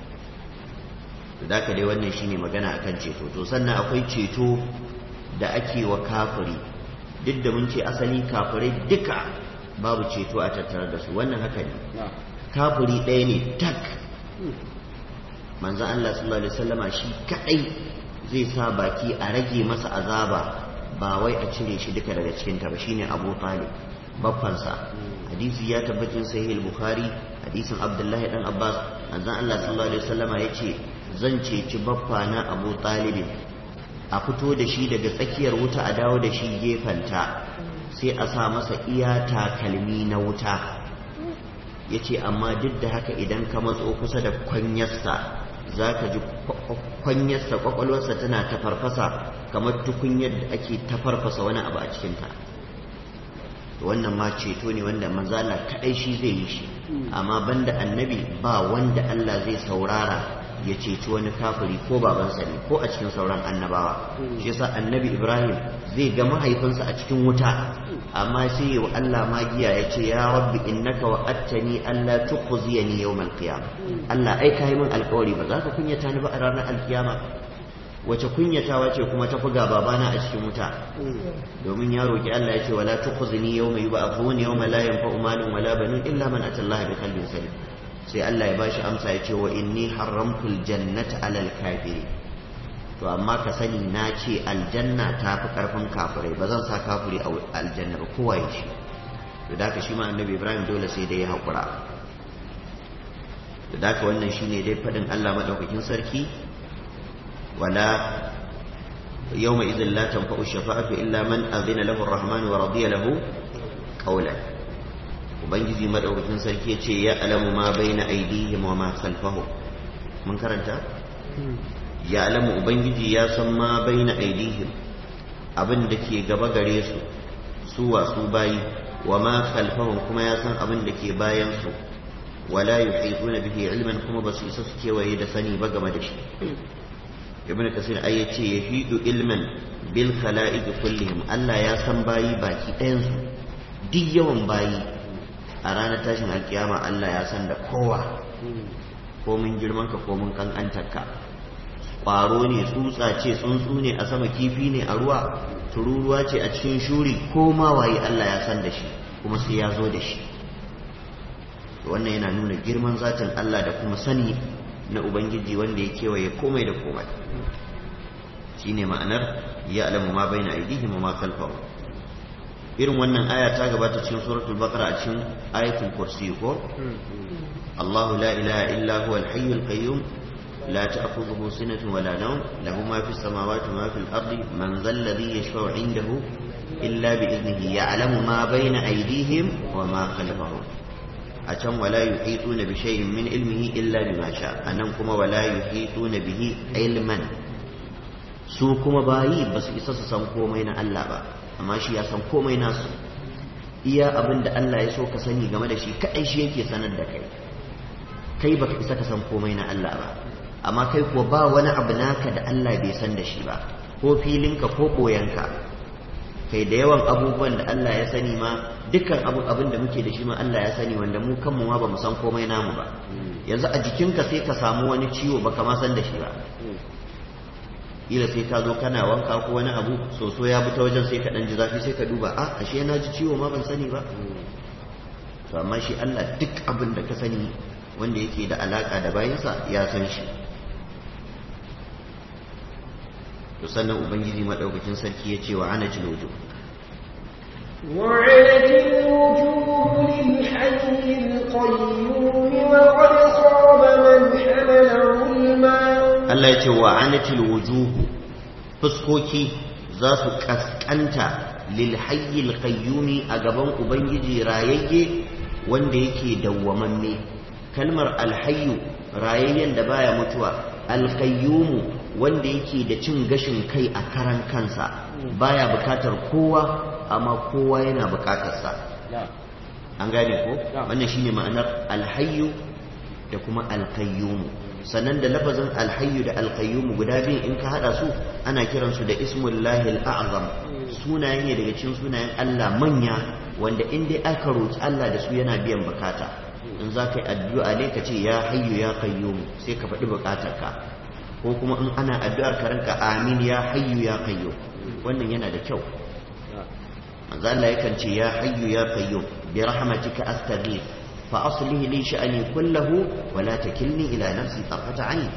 da ka dai wannan shine magana akan ceto to sannan akwai ceto da ake wa kafiri duk da mun ce asali kafirai duka babu ceto a tattare da su wannan haka ne kafiri ɗaya ne tak manzan Allah sallallahu alaihi wasallama shi kadai zai sa baki a rage masa azaba ba wai a cire shi duka daga cikin ta ba shine Abu Talib baffansa hadisi ya tabbatin sahih al-Bukhari hadisin Abdullahi dan Abbas manzan Allah sallallahu alaihi wasallama yace zan ceci baffa na Abu Talib a fito da shi daga tsakiyar wuta a dawo da shi gefanta sai a sa masa iya takalmi na wuta yace amma duk da haka idan ka matso kusa da kwanyarsa za ka ji kwanyarsa kwakwalwarsa tana ta farfasa kamar tukunyar da ake ta farfasa wani abu a cikinta wannan ma ceto ne wanda manzala kaɗai shi zai yi shi amma banda annabi ba wanda Allah zai saurara ya ceci wani kafiri ko babansa ne ko a cikin sauran annabawa shi yasa annabi Ibrahim zai ga mahaifinsa a cikin wuta amma sai wa Allah magiya ya ce ya rabbi innaka wa'attani alla tukhziyani yawmal qiyamah Allah ai kai min alƙawari ba za ka kunyata ni ba a ranar alkiyama wace kunyatawa ce kuma ta fuga babana a cikin wuta domin ya roki Allah ya ce wala tukhzini yawma yub'athun yawma la yanfa'u malun wala banun illa man atallaha bi qalbin salim sai Allah ya bashi amsa ya ce wa inni haramtul jannata alal kafiri to amma ka sani na ce aljanna ta fi karfin kafirai ba zan sa kafiri a aljanna ba kowa ya shi to da shi ma annabi ibrahim dole sai dai ya haƙura to da wannan shine dai faɗin Allah madaukakin sarki wala yawma idhin la tanfa'u shafa'atu illa man adhina lahu ar-rahman wa radiya lahu qawlan ubangiji madaukakin sarki ya ce ya alamu ma baina aidihim wa ma khalfahum mun karanta ya alamu ubangiji ya san ma baina aidihim abin da ke gaba gare su su wasu bayi wa ma khalfahum kuma ya san abin da ke bayan su wala yuhituna bihi ilman kuma ba su isa su kewaye da sani ba game da shi ibn kasir ai yace yahidu ilman bil khala'iq kullihim Allah ya san bayi baki ɗayan su duk yawan bayi a ranar tashin alkiyama Allah ya san da kowa ko mun girman ka ko mun kankantar ka ƙwaro ne tsutsa ce tsuntsu ne a sama kifi ne a ruwa tururuwa ce a cikin shuri ko ma waye Allah ya san da shi kuma sai ya zo da shi wannan yana nuna girman zatin Allah da kuma sani na ubangiji wanda ya kewaye komai da komai shine ma'anar ya alamu ma baina aidihim wa ma khalfahum irin wannan aya ta gabata cikin suratul baqara a cikin ayatul kursi ko Allahu la ilaha illa huwa al-hayyul qayyum لا تأخذه سنة ولا نوم له ما في السماوات وما في الأرض من ذا الذي يشفع عنده إلا بإذنه يعلم ما بين أيديهم وما خلفهم أتم ولا يحيطون بشيء من علمه إلا بما شاء أنكم ولا يحيطون به علما su kuma bayi ba su isa su san komai na Allah ba amma shi ya san komai nasu iya abin da Allah ya so ka sani game da shi kaɗai shi yake sanar da kai kai baka isa ka san komai na Allah ba amma kai kuwa ba wani abu naka da Allah bai san da shi ba ko filinka ko ɓoyanka kai da yawan abubuwan da Allah ya sani ma dukkan abun abin da muke da shi ma Allah ya sani wanda mu kanmu ma ba mu san komai namu ba yanzu a jikinka sai ka samu wani ciwo baka ma san da shi ba ila sai ka zo kana wanka ko wani abu soso ya bi ta wajen sai ka dan ji zafi sai ka duba a ashe na ji ciwo ma ban sani ba to amma shi Allah duk abin da ka sani wanda yake da alaka da bayansa ya san shi to sannan ubangiji madaukakin sarki ya ce wa ana wujuh وعنت الوجوه للحي القيوم وقد خاب من حمل ظلما Allah ya ce wa anatil wujuhu fuskoki za su kaskanta lil hayyil qayyumi a gaban ubangiji rayayye wanda yake dawwamamme kalmar alhayyu rayayyen da baya mutuwa alqayyumu wanda yake da cin gashin kai a karan kansa baya bukatar kowa amma kowa yana bukatarsa an gane ko wannan shine ma'anar alhayyu da kuma alqayyumu sannan da lafazin alhayyu da alqayyumu guda biyu in ka hada su ana kiransu da ismullahi al'azam sunaye ne daga cikin sunayen Allah manya wanda in dai aka roki Allah da su yana biyan bukata in za ka yi addu'a ne ka ce ya hayyu ya qayyumu sai ka faɗi bukatarka ko kuma in ana addu'ar ka ranka amin ya hayyu ya qayyum wannan yana da kyau manzo Allah yakan ce ya hayyu ya qayyum bi rahmatika astaghith fa aslih li sha'ani kullahu wa la takilni ila nafsi tarfata ayn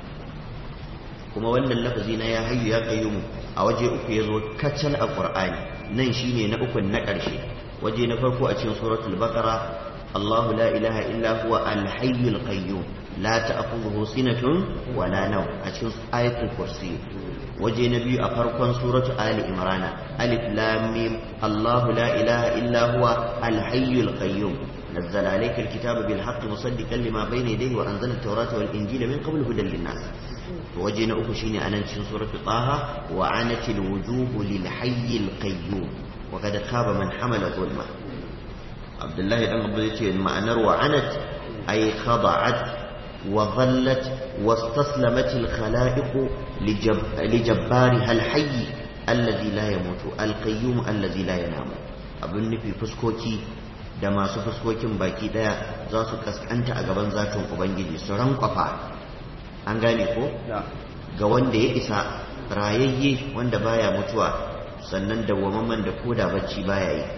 kuma wannan lafazi na ya hayyu ya qayyum a waje uku yazo kacal a qur'ani nan shine na uku na karshe waje na farko a cikin suratul baqara الله لا إله إلا هو الحي القيوم لا تأخذه سنة ولا نوم أشوف آية الكرسي وجه نبي أفرقا سورة آل إمران ألف لام ميم الله لا إله إلا هو الحي القيوم نزل عليك الكتاب بالحق مصدقا لما بين يديه وأنزل التوراة والإنجيل من قبل هدى للناس وجهنا أكشيني أنا نشين سورة طه وعنت الوجوه للحي القيوم وقد خاب من حمل ظلمه عبد الله بن عبد يتي معنر وعنت أي خضعت وظلت واستسلمت الخلائق لجب لجبارها الحي الذي لا يموت القيوم الذي لا ينام abin nufi fuskoki da masu fuskokin baki daya za su kaskanta a gaban zatin ubangiji su rankwafa an gane ko ga wanda ya isa rayayye wanda baya mutuwa sannan dawwamamman da koda bacci baya yi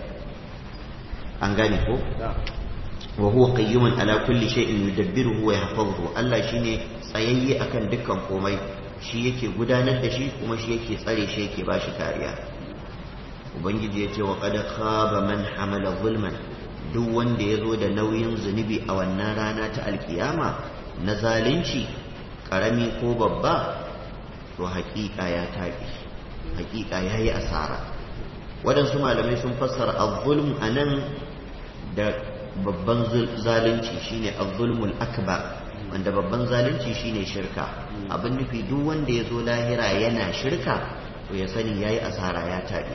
an gane ko wa huwa qayyumun ala kulli shay'in yudabbiruhu wa yahfazuhu Allah shine tsayayye akan dukkan komai shi yake gudanar da shi kuma shi yake tsare shi yake bashi kariya ubangiji ya ce wa qad khaba man hamala zulman duk wanda ya zo da nauyin zunubi a wannan rana ta alkiyama na zalunci karami ko babba to haƙiƙa ya taɓi haƙiƙa ya yi asara waɗansu malamai sun fassara az-zulm anan da babban zalunci shine az-zulmul akbar wanda babban zalunci shine shirka abin nufi duk wanda ya zo lahira yana shirka to ya sani yayi asara ya tabi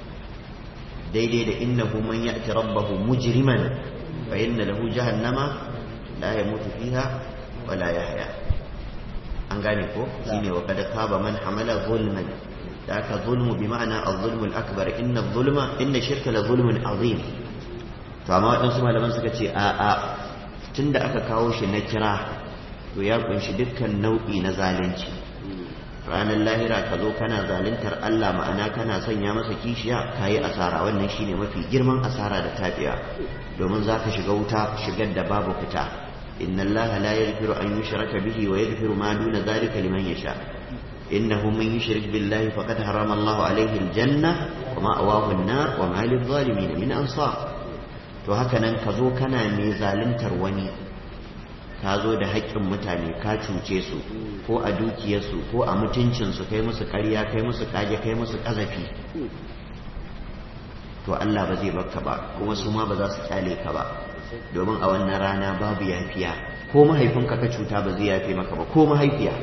daidai da innahu man ya'ti rabbahu mujriman fa inna lahu jahannama la yamutu fiha wa la yahya an gane ko shine wa kad khaba man hamala zulman da aka zulmu bi ma'ana az-zulmul akbar inna az-zulma inna shirka la zulmun azim to amma waɗansu malaman suka ce a a tunda aka kawo shi na kira to ya kunshi dukkan nau'i na zalunci ranar lahira ka zo kana zaluntar Allah ma'ana kana sanya masa kishiya ka yi asara wannan shine mafi girman asara da tafiya domin za ka shiga wuta shigar da babu fita inna Allah la yaghfiru an yushraka bihi wa yaghfiru ma duna zalika liman yasha innahu man yushrik billahi faqad harama Allah alayhi aljanna wa ma'awahu an-nar wa ma lil-zalimin min ansar to haka nan ka zo kana mai zaluntar wani ka zo da haƙƙin mutane ka cuce su ko a dukiyarsu ko a mutuncinsu kai musu ƙarya kai musu ƙage kai musu ƙazafi to Allah ba zai baka ba kuma su ma ba za su kyale ka ba domin a wannan rana babu yafiya ko mahaifinka ka cuta ba zai yafe maka ba ko mahaifiya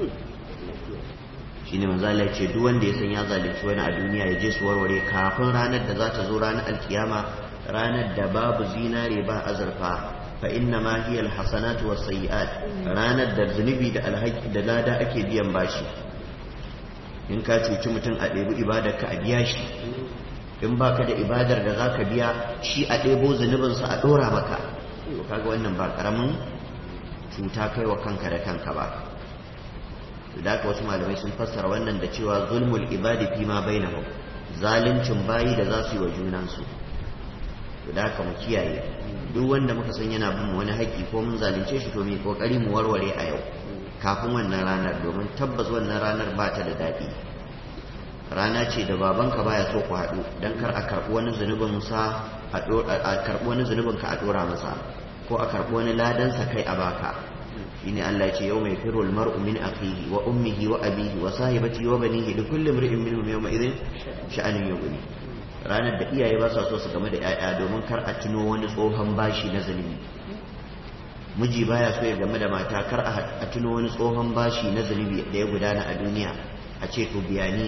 shine manzo Allah ce duk wanda ya san ya zalunci wani a duniya ya je su warware kafin ranar da za ta zo ranar alkiyama ranar da babu zinare ba azurfa fa inna ma hiya alhasanatu wasayyi'at ranar da zunubi da alhaki da lada ake biyan bashi in ka cuci mutum a ɗebi ibadar ka a biya shi in baka da ibadar da zaka biya shi a ɗebo zunubinsa a ɗora maka to kaga wannan ba karamin cuta kai wa kanka da kanka ba da haka wasu malamai sun fassara wannan da cewa zulmul ibadi fi ma bainahum zaluncin bayi da za su yi wa junansu to da haka mu kiyaye duk wanda muka san yana bin wani haƙƙi ko mun zalunce shi to mu kokari mu warware a yau kafin wannan ranar domin tabbas wannan ranar ba ta da daɗi rana ce da babanka baya so ku haɗu don kar a karɓi wani zunubin sa a karɓi wani zunubin ka a ɗora masa ko a karɓi wani ladansa kai a baka shine Allah ce yau mai firul mar'u min akhihi wa ummihi wa abihi wa sahibati wa banihi li kulli imri'in minhum yawma idhin sha'anin yughni ranar da iyaye ba sa so su game da 'ya'ya domin kar a tuno wani tsohon bashi na zulumi miji baya so ya game da mata kar a tuno wani tsohon bashi na zunubi da ya gudana a duniya a ce to biya ni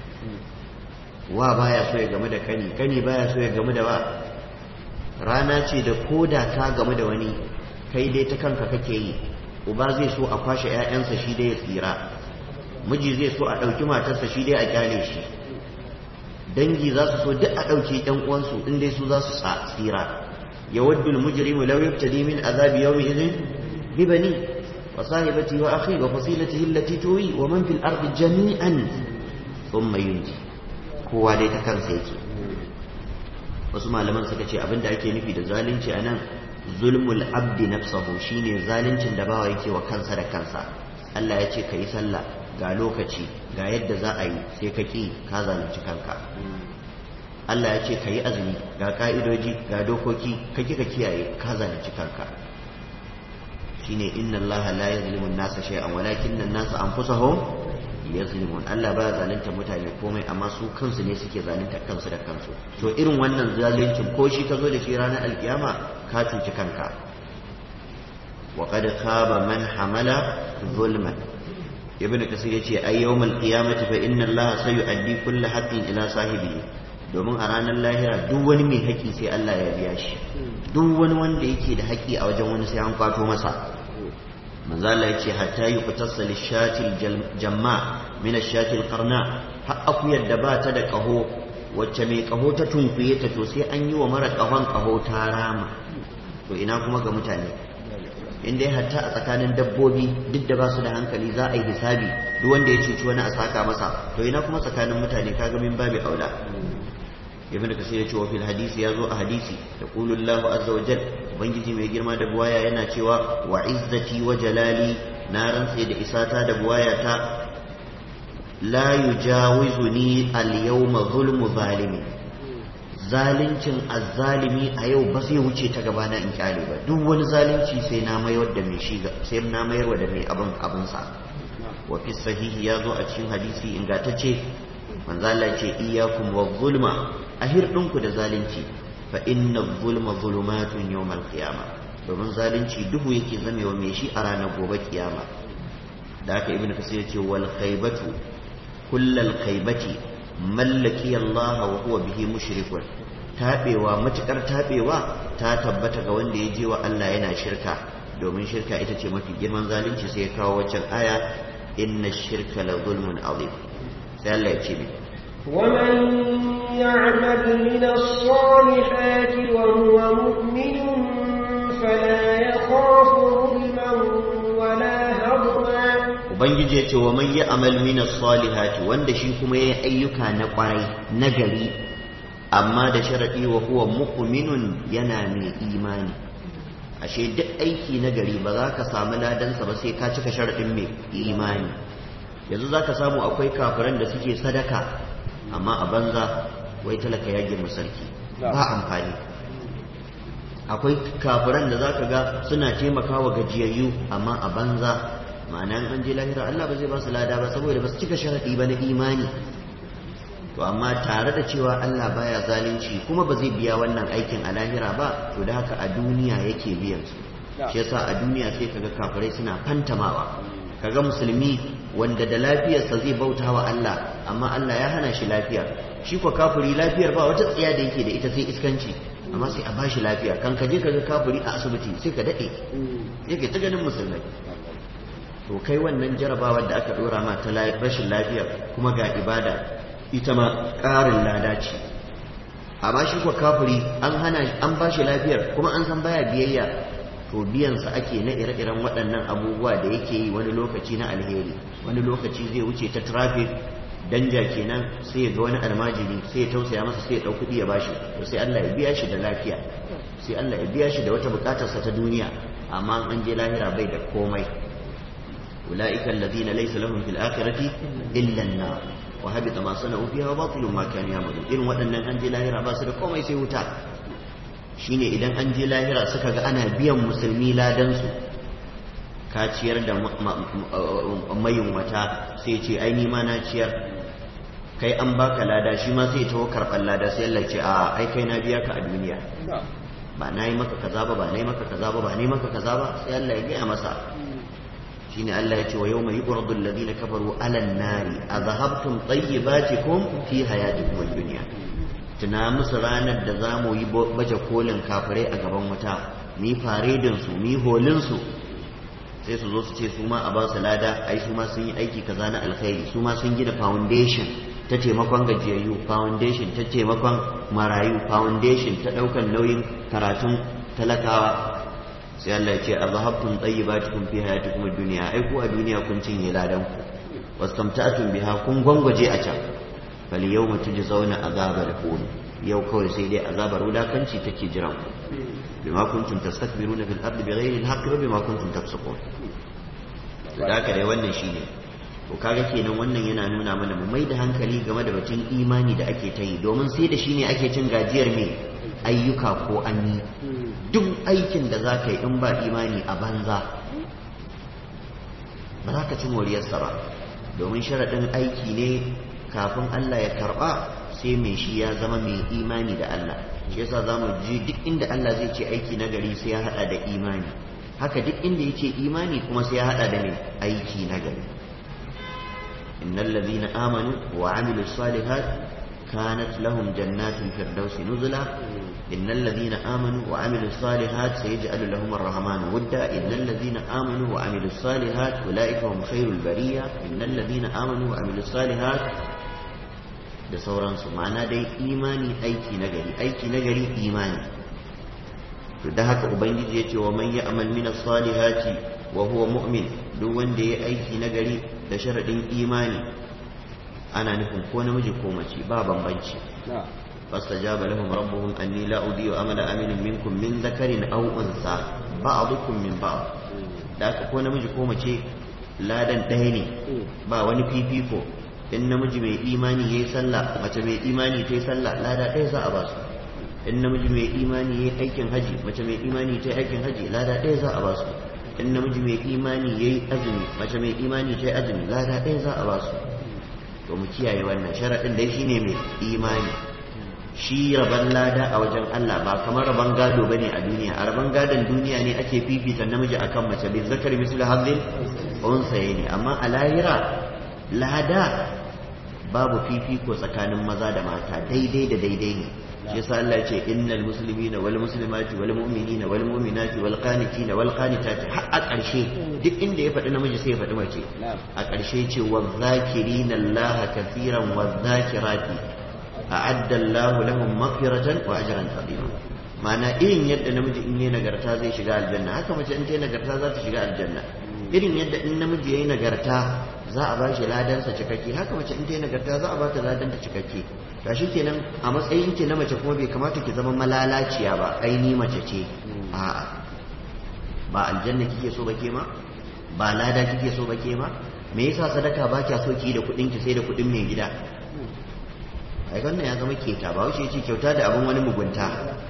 wa baya so ya game da kani kani baya so ya game da wa rana ce da koda ka game da wani kai dai ta kanka kake yi uba zai so a kwashe 'ya'yansa shi dai ya tsira miji zai so a ɗauki matarsa shi dai a kyale shi dangi za su so duk a ɗauke ɗan uwansu in dai su za su tsira يود المجرم لو يبتدي من عذاب يومئذ ببنيه وصاحبته وأخيه وفصيلته التي توي ومن في الأرض جميعا ثم ينجي kowa dai ta kansa yake wasu malaman suka ce abinda ake nufi da zalunci a nan zulmul abdi nafsahu shine zaluncin da bawa yake wa kansa da kansa Allah ya ce ka yi sallah ga lokaci ga yadda za a yi sai ka ƙi ka zalunci kanka Allah ya ce ka yi azumi ga ka'idoji ga dokoki ka kika kiyaye ka zalunci kanka shine inna Allah la yazlimu an-nasa shay'an walakin an-nasa anfusahum yazlimun Allah ba zalunta mutane komai amma su kansu ne suke zalunta kansu da kansu to irin wannan zaluncin ko shi ka zo da shi ranar alkiyama ka cuci kanka wa qad khaba man hamala zulman ibnu kasir yace ay yawmal qiyamati fa inna Allah sayu'addi kulli haqqin ila sahibihi domin a ranar lahira duk wani mai haƙi sai Allah ya biya shi duk wani wanda yake da haƙi a wajen wani sai an kwato masa manzo Allah ya ce hatta yuqtasa lishatil jamma min ashatil qarna har akuyar da ba ta da ƙaho wacce mai ƙaho ta tunkuye ta to sai an yi wa mara ƙahon ƙaho ta rama to ina kuma ga mutane in dai hatta a tsakanin dabbobi duk da ba su da hankali za a yi hisabi duk wanda ya cuci wani a saka masa to ina kuma tsakanin mutane kaga min babu aula ibn kasir ya ce wa fil hadisi ya zo a hadisi da qulullahu azza wa jal ubangiji mai girma da buwaya yana cewa wa izzati wa jalali na rantse da isata da buwaya ta la yujawizuni al yawma zulmu zalimi zalincin azzalimi a yau ba zai wuce ta gabana in kyale ba duk wani zalunci sai na mayar da mai shi sai na mayar da mai abin abin sa wa fi sahihi ya zo a cikin hadisi ingantacce manzo Allah ce iyyakum wa zulma a hirɗinku da zalunci fa inna zulma zulumatun yawmal qiyama domin zalunci duhu yake zamewa mai shi a ranar gobe kiyama da haka ibnu kasir yace wal khaybatu kullal khaybati mallaki Allah wa huwa bihi mushrikun tabewa matukar tabewa ta tabbata ga wanda ya je wa Allah yana shirka domin shirka ita ce mafi girman zalunci sai ya kawo waccan aya inna shirka la zulmun azim sai Allah ya ce mai ومن يعمل من الصالحات وهو مؤمن فلا يخاف ظلما ولا هضما ubangiji ya ce wa man yi amal minas salihati wanda shi kuma ya ayyuka na kwarai na gari amma da sharaɗi wa huwa mu'minun yana mai imani ashe duk aiki na gari ba za ka samu ladansa ba sai ka cika sharaɗin mai imani yanzu za ka samu akwai kafiran da suke sadaka amma a banza wai talaka ya girma sarki ba amfani akwai kafiran da za ka ga suna taimakawa gajiyayyu amma a banza ma'ana an je lahira Allah ba zai ba su lada ba saboda ba su cika sharaɗi ba na imani to amma tare da cewa Allah baya zalunci kuma ba zai biya wannan aikin a lahira ba to da haka a duniya yake biyan su shi yasa a duniya sai kaga kafirai suna fantamawa kaga musulmi wanda da lafiyarsa zai bauta wa Allah amma Allah ya hana shi lafiya shi kwa kafiri lafiyar ba wata tsiya da yake da ita sai iskanci amma sai a bashi lafiya kan ka je ka ga kafiri a asibiti sai ka daɗe sai ka ta ganin musulmai to kai wannan jarabawar da aka dora ma ta rashin lafiya kuma ga ibada ita ma ƙarin lada ce amma shi kuwa kafiri an hana an ba shi lafiyar kuma an san baya biyayya to biyansa ake na ire-iren waɗannan abubuwa da yake yi wani lokaci na alheri wani lokaci zai wuce ta traffic danja kenan sai ya ga wani almajiri sai ya tausaya masa sai ya ɗau kuɗi ya bashi to sai Allah ya biya shi da lafiya sai Allah ya biya shi da wata buƙatarsa ta duniya amma an je lahira bai da komai ulaika alladhina laysa lahum fil akhirati illa an-nar wa habita ma sana'u fiha wa batilun ma kanu ya'malun irin waɗannan an je lahira ba su da komai sai wuta shine idan an je lahira suka ga ana biyan musulmi ladan su ka ciyar da mayunwata sai ce ai ni ma na ciyar kai an baka lada shi ma sai taho karɓar lada sai Allah ce a ai kai na biya ka a duniya ba na yi maka kaza ba ba na yi maka kaza ba ba na yi maka kaza ba sai Allah ya gaya masa shine Allah ya ce wa yawma yuqradu alladhina kafaru ala an-nari adhahabtum tayyibatikum fi hayatikum ad-dunya tuna musu ranar da za mu yi baje kolin kafirai a gaban wuta mi faredin su mi holin su sai su zo su ce su ma a ba su lada ai su ma sun yi aiki kaza na alkhairi su ma sun gina foundation ta taimakon gajiyayyu foundation ta taimakon marayu foundation ta daukan nauyin karatun talakawa sai Allah ya ce azhabtum tayyibatikum fi hayatikum ad-dunya ai ku a duniya kun cinye ladan ku wastamta'tum biha kun gwangwaje a can fal yawma tujzauna azabal hun yau kawai sai dai azabar wulakanci take jiran ku bima kuntum tastakbiruna fil ardi bighairi al-haqqi wa bima kuntum tafsukun to da haka dai wannan shine to kaga kenan wannan yana nuna mana mu mai da hankali game da batun imani da ake ta yi domin sai da shi ne ake cin gajiyar me ayyuka ko an yi duk aikin da za ka yi in ba imani a banza ba za ka ci moriyarsa ba domin sharaɗin aiki ne kafin Allah ya karɓa sai mai shi ya zama mai imani da Allah shi yasa za mu ji duk inda Allah zai ce aiki na gari sai ya haɗa da imani haka duk inda ya ce imani kuma sai ya haɗa da mai aiki na gari إن الذين آمنوا وعملوا الصالحات كانت لهم جنات الفردوس نزلا إن الذين آمنوا وعملوا الصالحات سيجعل لهم الرحمن ودا إن الذين آمنوا وعملوا الصالحات أولئك هم خير البرية إن الذين آمنوا وعملوا الصالحات da sauransu ma'ana dai imani aiki nagari aiki nagari imani to da haka ubangiji ya ce wa man ya'mal min as-salihati wa huwa mu'min duk wanda ya aiki nagari da sharadin imani ana nufin ko namiji ko mace ba bambanci fastajaba lahum rabbuhum anni la udiyu amala amilin minkum min dhakarin aw unsa ba'dukum min ba'd da haka ko namiji ko mace ladan ɗaya ne ba wani fifiko in namiji mai imani yayi sallah mace mai imani ta yi sallah lada ɗaya za a ba su in namiji mai imani yayi aikin haji mace mai imani ta yi aikin haji lada ɗaya za a ba su in namiji mai imani yayi azumi mace mai imani ta yi azumi lada ɗaya za a ba su to mu kiyaye wannan sharaɗin dai shine mai imani shi rabon lada a wajen Allah ba kamar rabon gado bane a duniya a rabon gadon duniya ne ake fifita namiji akan mace bin zakar mislu hadin unsaye ne amma a lahira lada babu fifiko tsakanin maza da mata daidai da daidai ne shi yasa Allah ya ce innal muslimina wal muslimati wal mu'minina wal mu'minati wal qanitina wal qanitati har a ƙarshe duk inda ya faɗi namiji sai ya faɗi mace a ƙarshe ce wa zakirina Allah kathiran wa zakirati a'adda Allah lahum maghfiratan wa ajran azima ma'ana irin yadda namiji in yi nagarta zai shiga aljanna haka mace in ta yi nagarta za ta shiga aljanna irin yadda in namiji ya yi nagarta za a ba shi ladansa cikakke haka mace in ta yi nagarta za a ba ta ladanta cikakke ga shi kenan a matsayin ki na mace kuma bai kamata ki zama malalaciya ba aini mace ce a'a ba aljanna kike so ba ke ma ba lada kike so ba ke ma me yasa sadaka ba kya so ki da kuɗin ki sai da kuɗin mai gida ai wannan ya zama keta ba wuce ce kyauta da abin wani mugunta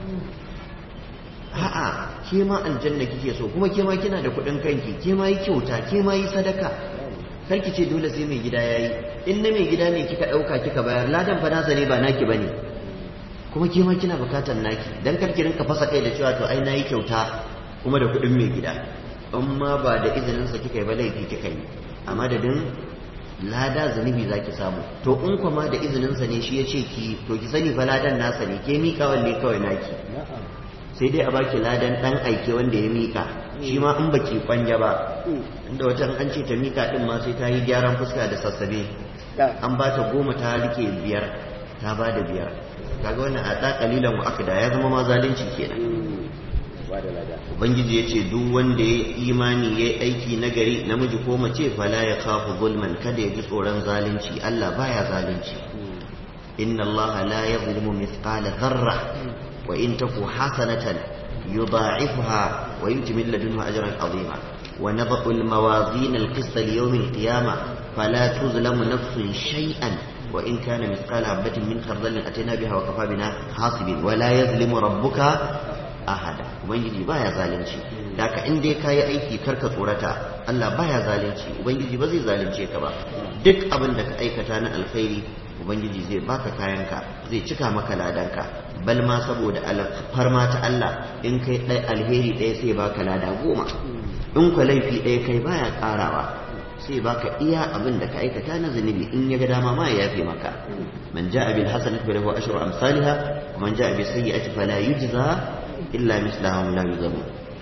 a'a ke ma aljanna kike so kuma ke ma kina da kuɗin kanki ke ma yi kyauta ke ma yi sadaka kar ki ce dole sai mai gida yayi in na mai gida ne kika ɗauka kika bayar ladan fa nasa ne ba naki bane kuma ke ma kina bukatar naki dan kar ki rinka fasa kai da cewa to ai nayi kyauta kuma da kuɗin mai gida in ma ba da izinin sa kika yi ba laifi kika yi a madadin lada zunubi zaki samu to in kuma da izinin sa ne shi ya ce ki to ki sani fa ladan nasa ne ke mika wanne kawai naki sai dai a baki ladan dan aike wanda ya mika shi ma in baki kwanja ba inda wata an ce ta mika din ma sai ta yi gyaran fuska da sassabe an ba ta goma ta rike biyar ta ba da biyar kaga wannan a da kalilan wa akda ya zama ma zalunci kenan ubangiji ya ce duk wanda ya imani ya yi aiki nagari namiji ko mace fala ya kafu zulman kada ya ji tsoron zalunci Allah baya zalunci inna Allah la yadhlimu mithqala dharra wa in taku hasanatan yudha'ifha wa yuti min ladunhu ajran azima wa nadha'u al-mawazin al-qist li yawm al-qiyamah fala tuzlamu nafsun shay'an wa in kana mithqala habatin min khardalin atayna biha wa kafa bina hasibin wa la yadhlimu rabbuka ahada ubangiji baya zalunci da ka in dai kayi aiki karka tsorata Allah baya zalunci ubangiji ba zai zalunce ka ba duk abin da ka aikata na alkhairi ubangiji zai baka kayanka zai cika maka ladanka bal ma saboda alfarma ta Allah in kai ɗaya alheri ɗaya sai baka lada goma in ka laifi ɗaya kai baya ƙarawa sai baka iya abin da ka aikata na zunubi in ya ga dama ma ya yafe maka man ja'a bil hasanati falahu ashru amsalha wa man ja'a bis sayyi'ati fala yujza illa mislahum la yuzamu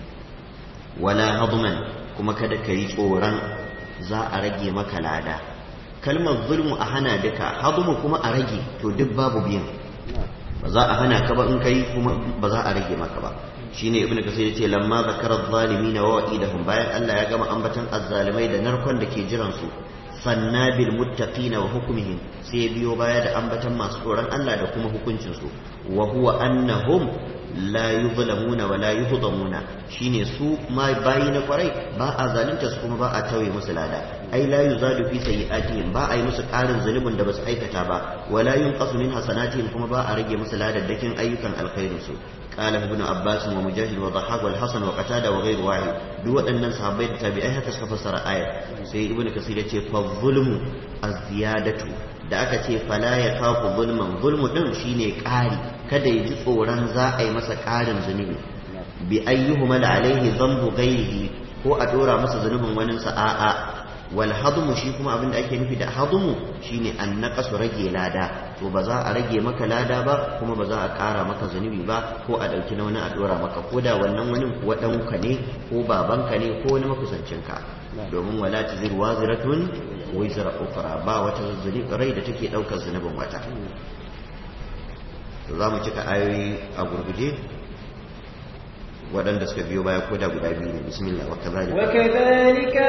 wala hadman kuma kada ka yi tsoron za a rage maka lada kalmar zulmu a hana duka hadmu kuma a rage to duk babu biyan ba za a hana ka ba in kai kuma ba za a rage maka ba shine ibn kasir yace lamma zakara adh-dhalimin wa wa'idahum bayan Allah ya gama ambatan azzalimai da narkon da ke jiran su sanna bil muttaqina wa hukmihim sai biyo baya da ambatan masu tsoron Allah da kuma hukuncin su wa huwa annahum la yuzlamuna wa la yuhdamuna shine su ma bayi na kwarai ba a zalunta su kuma ba a tauye musu lada ai la yuzadu fi sayyi'atihim ba a yi musu karin zunubin da basu aikata ba wa la yunqasu min hasanatihim kuma ba a rage musu ladaddakin ayyukan alkhairin su قال ابن عباس ومجاهد وضحاك والحسن وقتادة وغير واحد دو أن صحابي التابعين هكذا فسر آية سي ابن كثير يقول فالظلم الزيادة da aka ce fala ya kafu zulman zulmu din shine ƙari kada ya ji tsoron za a yi masa ƙarin zunubi bi ayyuhuma la alaihi dhanbu ghairihi ko a dora masa zunubin wani sa a'a wal hadmu shi kuma abin da ake nufi da hadmu shine an naqasu rage lada to ba za a rage maka lada ba kuma ba za a ƙara maka zunubi ba ko a ɗauki na wani a dora maka ko da wannan wani kuwa ɗanka ne ko babanka ne ko wani makusancinka domin wala tazir waziratun wizra ukra ba wata rai da take daukar zunubin wata to za mu cika ayoyi a gurguje waɗanda suka biyo baya koda guda biyu ne bismillah wa kadhalika wa kadhalika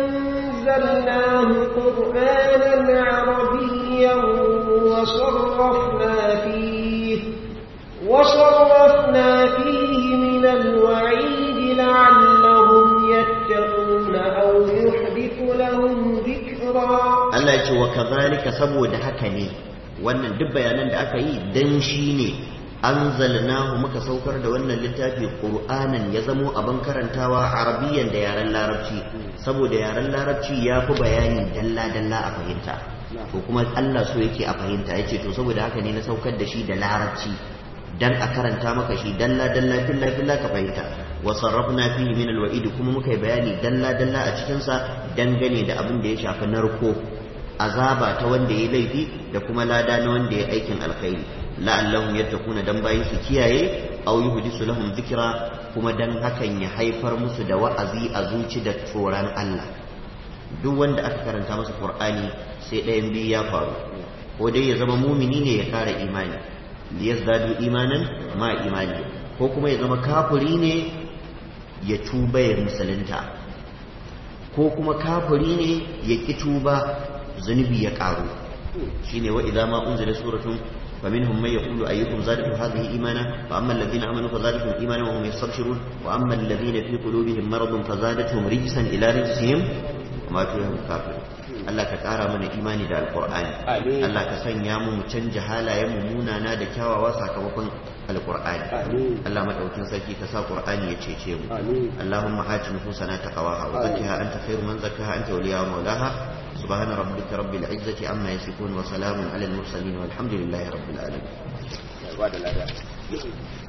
anzalnahu qur'anan arabiyyan wa sarrafna fihi wa sarrafna fihi min al-wa'id la'allahum yattaquna aw yuhdithu lahum dhikra Allah ya ce wa kazalika saboda haka ne wannan duk bayanan da aka yi dan shi ne anzalnahu muka saukar da wannan littafi qur'anan ya zamo abin karantawa arabiyan da yaren larabci saboda yaren larabci ya fi bayani dalla dalla a fahimta to kuma Allah so yake a fahimta yace to saboda haka ne na saukar da shi da larabci dan a karanta maka shi dalla dalla filla filla ka fahimta wa sarrafna fihi min alwa'id kuma muka yi bayani dalla dalla a cikin sa dangane da abin da ya shafi narko azaba ta wanda ya laifi da kuma lada na wanda ya aikin alkhairi la'allahum yattaquna dan bayin su kiyaye aw yuhdisu lahum dhikra kuma dan hakan ya haifar musu da wa'azi a zuci da tsoron Allah duk wanda aka karanta masa Qur'ani sai ɗayan biyu ya faru ko dai ya zama mumini ne ya kara imani liyazdadu imanan ma imani ko kuma ya zama kafiri ne ya tuba ya musulunta ko kuma kafiri ne ya ki tuba zunubi ya karu shine wa idza ma unzila suratun فمنهم من يقول أيكم زادته هذه إيمانا فأما الذين آمنوا فزادتهم إيمانا وهم يستبشرون وأما الذين في قلوبهم مرض فزادتهم رجسا إلى رجسهم وما فيهم كافرون Allah ka ƙara mana imani da alƙur'ani Allah ka sanya mu mu canja halayen mu munana da kyawawa sakamakon alƙur'ani Allah madaukin sarki ka sa ƙur'ani ya cece mu Allahumma ati nufusana taqwaha wa zakkiha anta khairu man zakkaha anta waliya wa mawlaha سبحان ربك رب العزة عما يصفون وسلام على المرسلين والحمد لله رب العالمين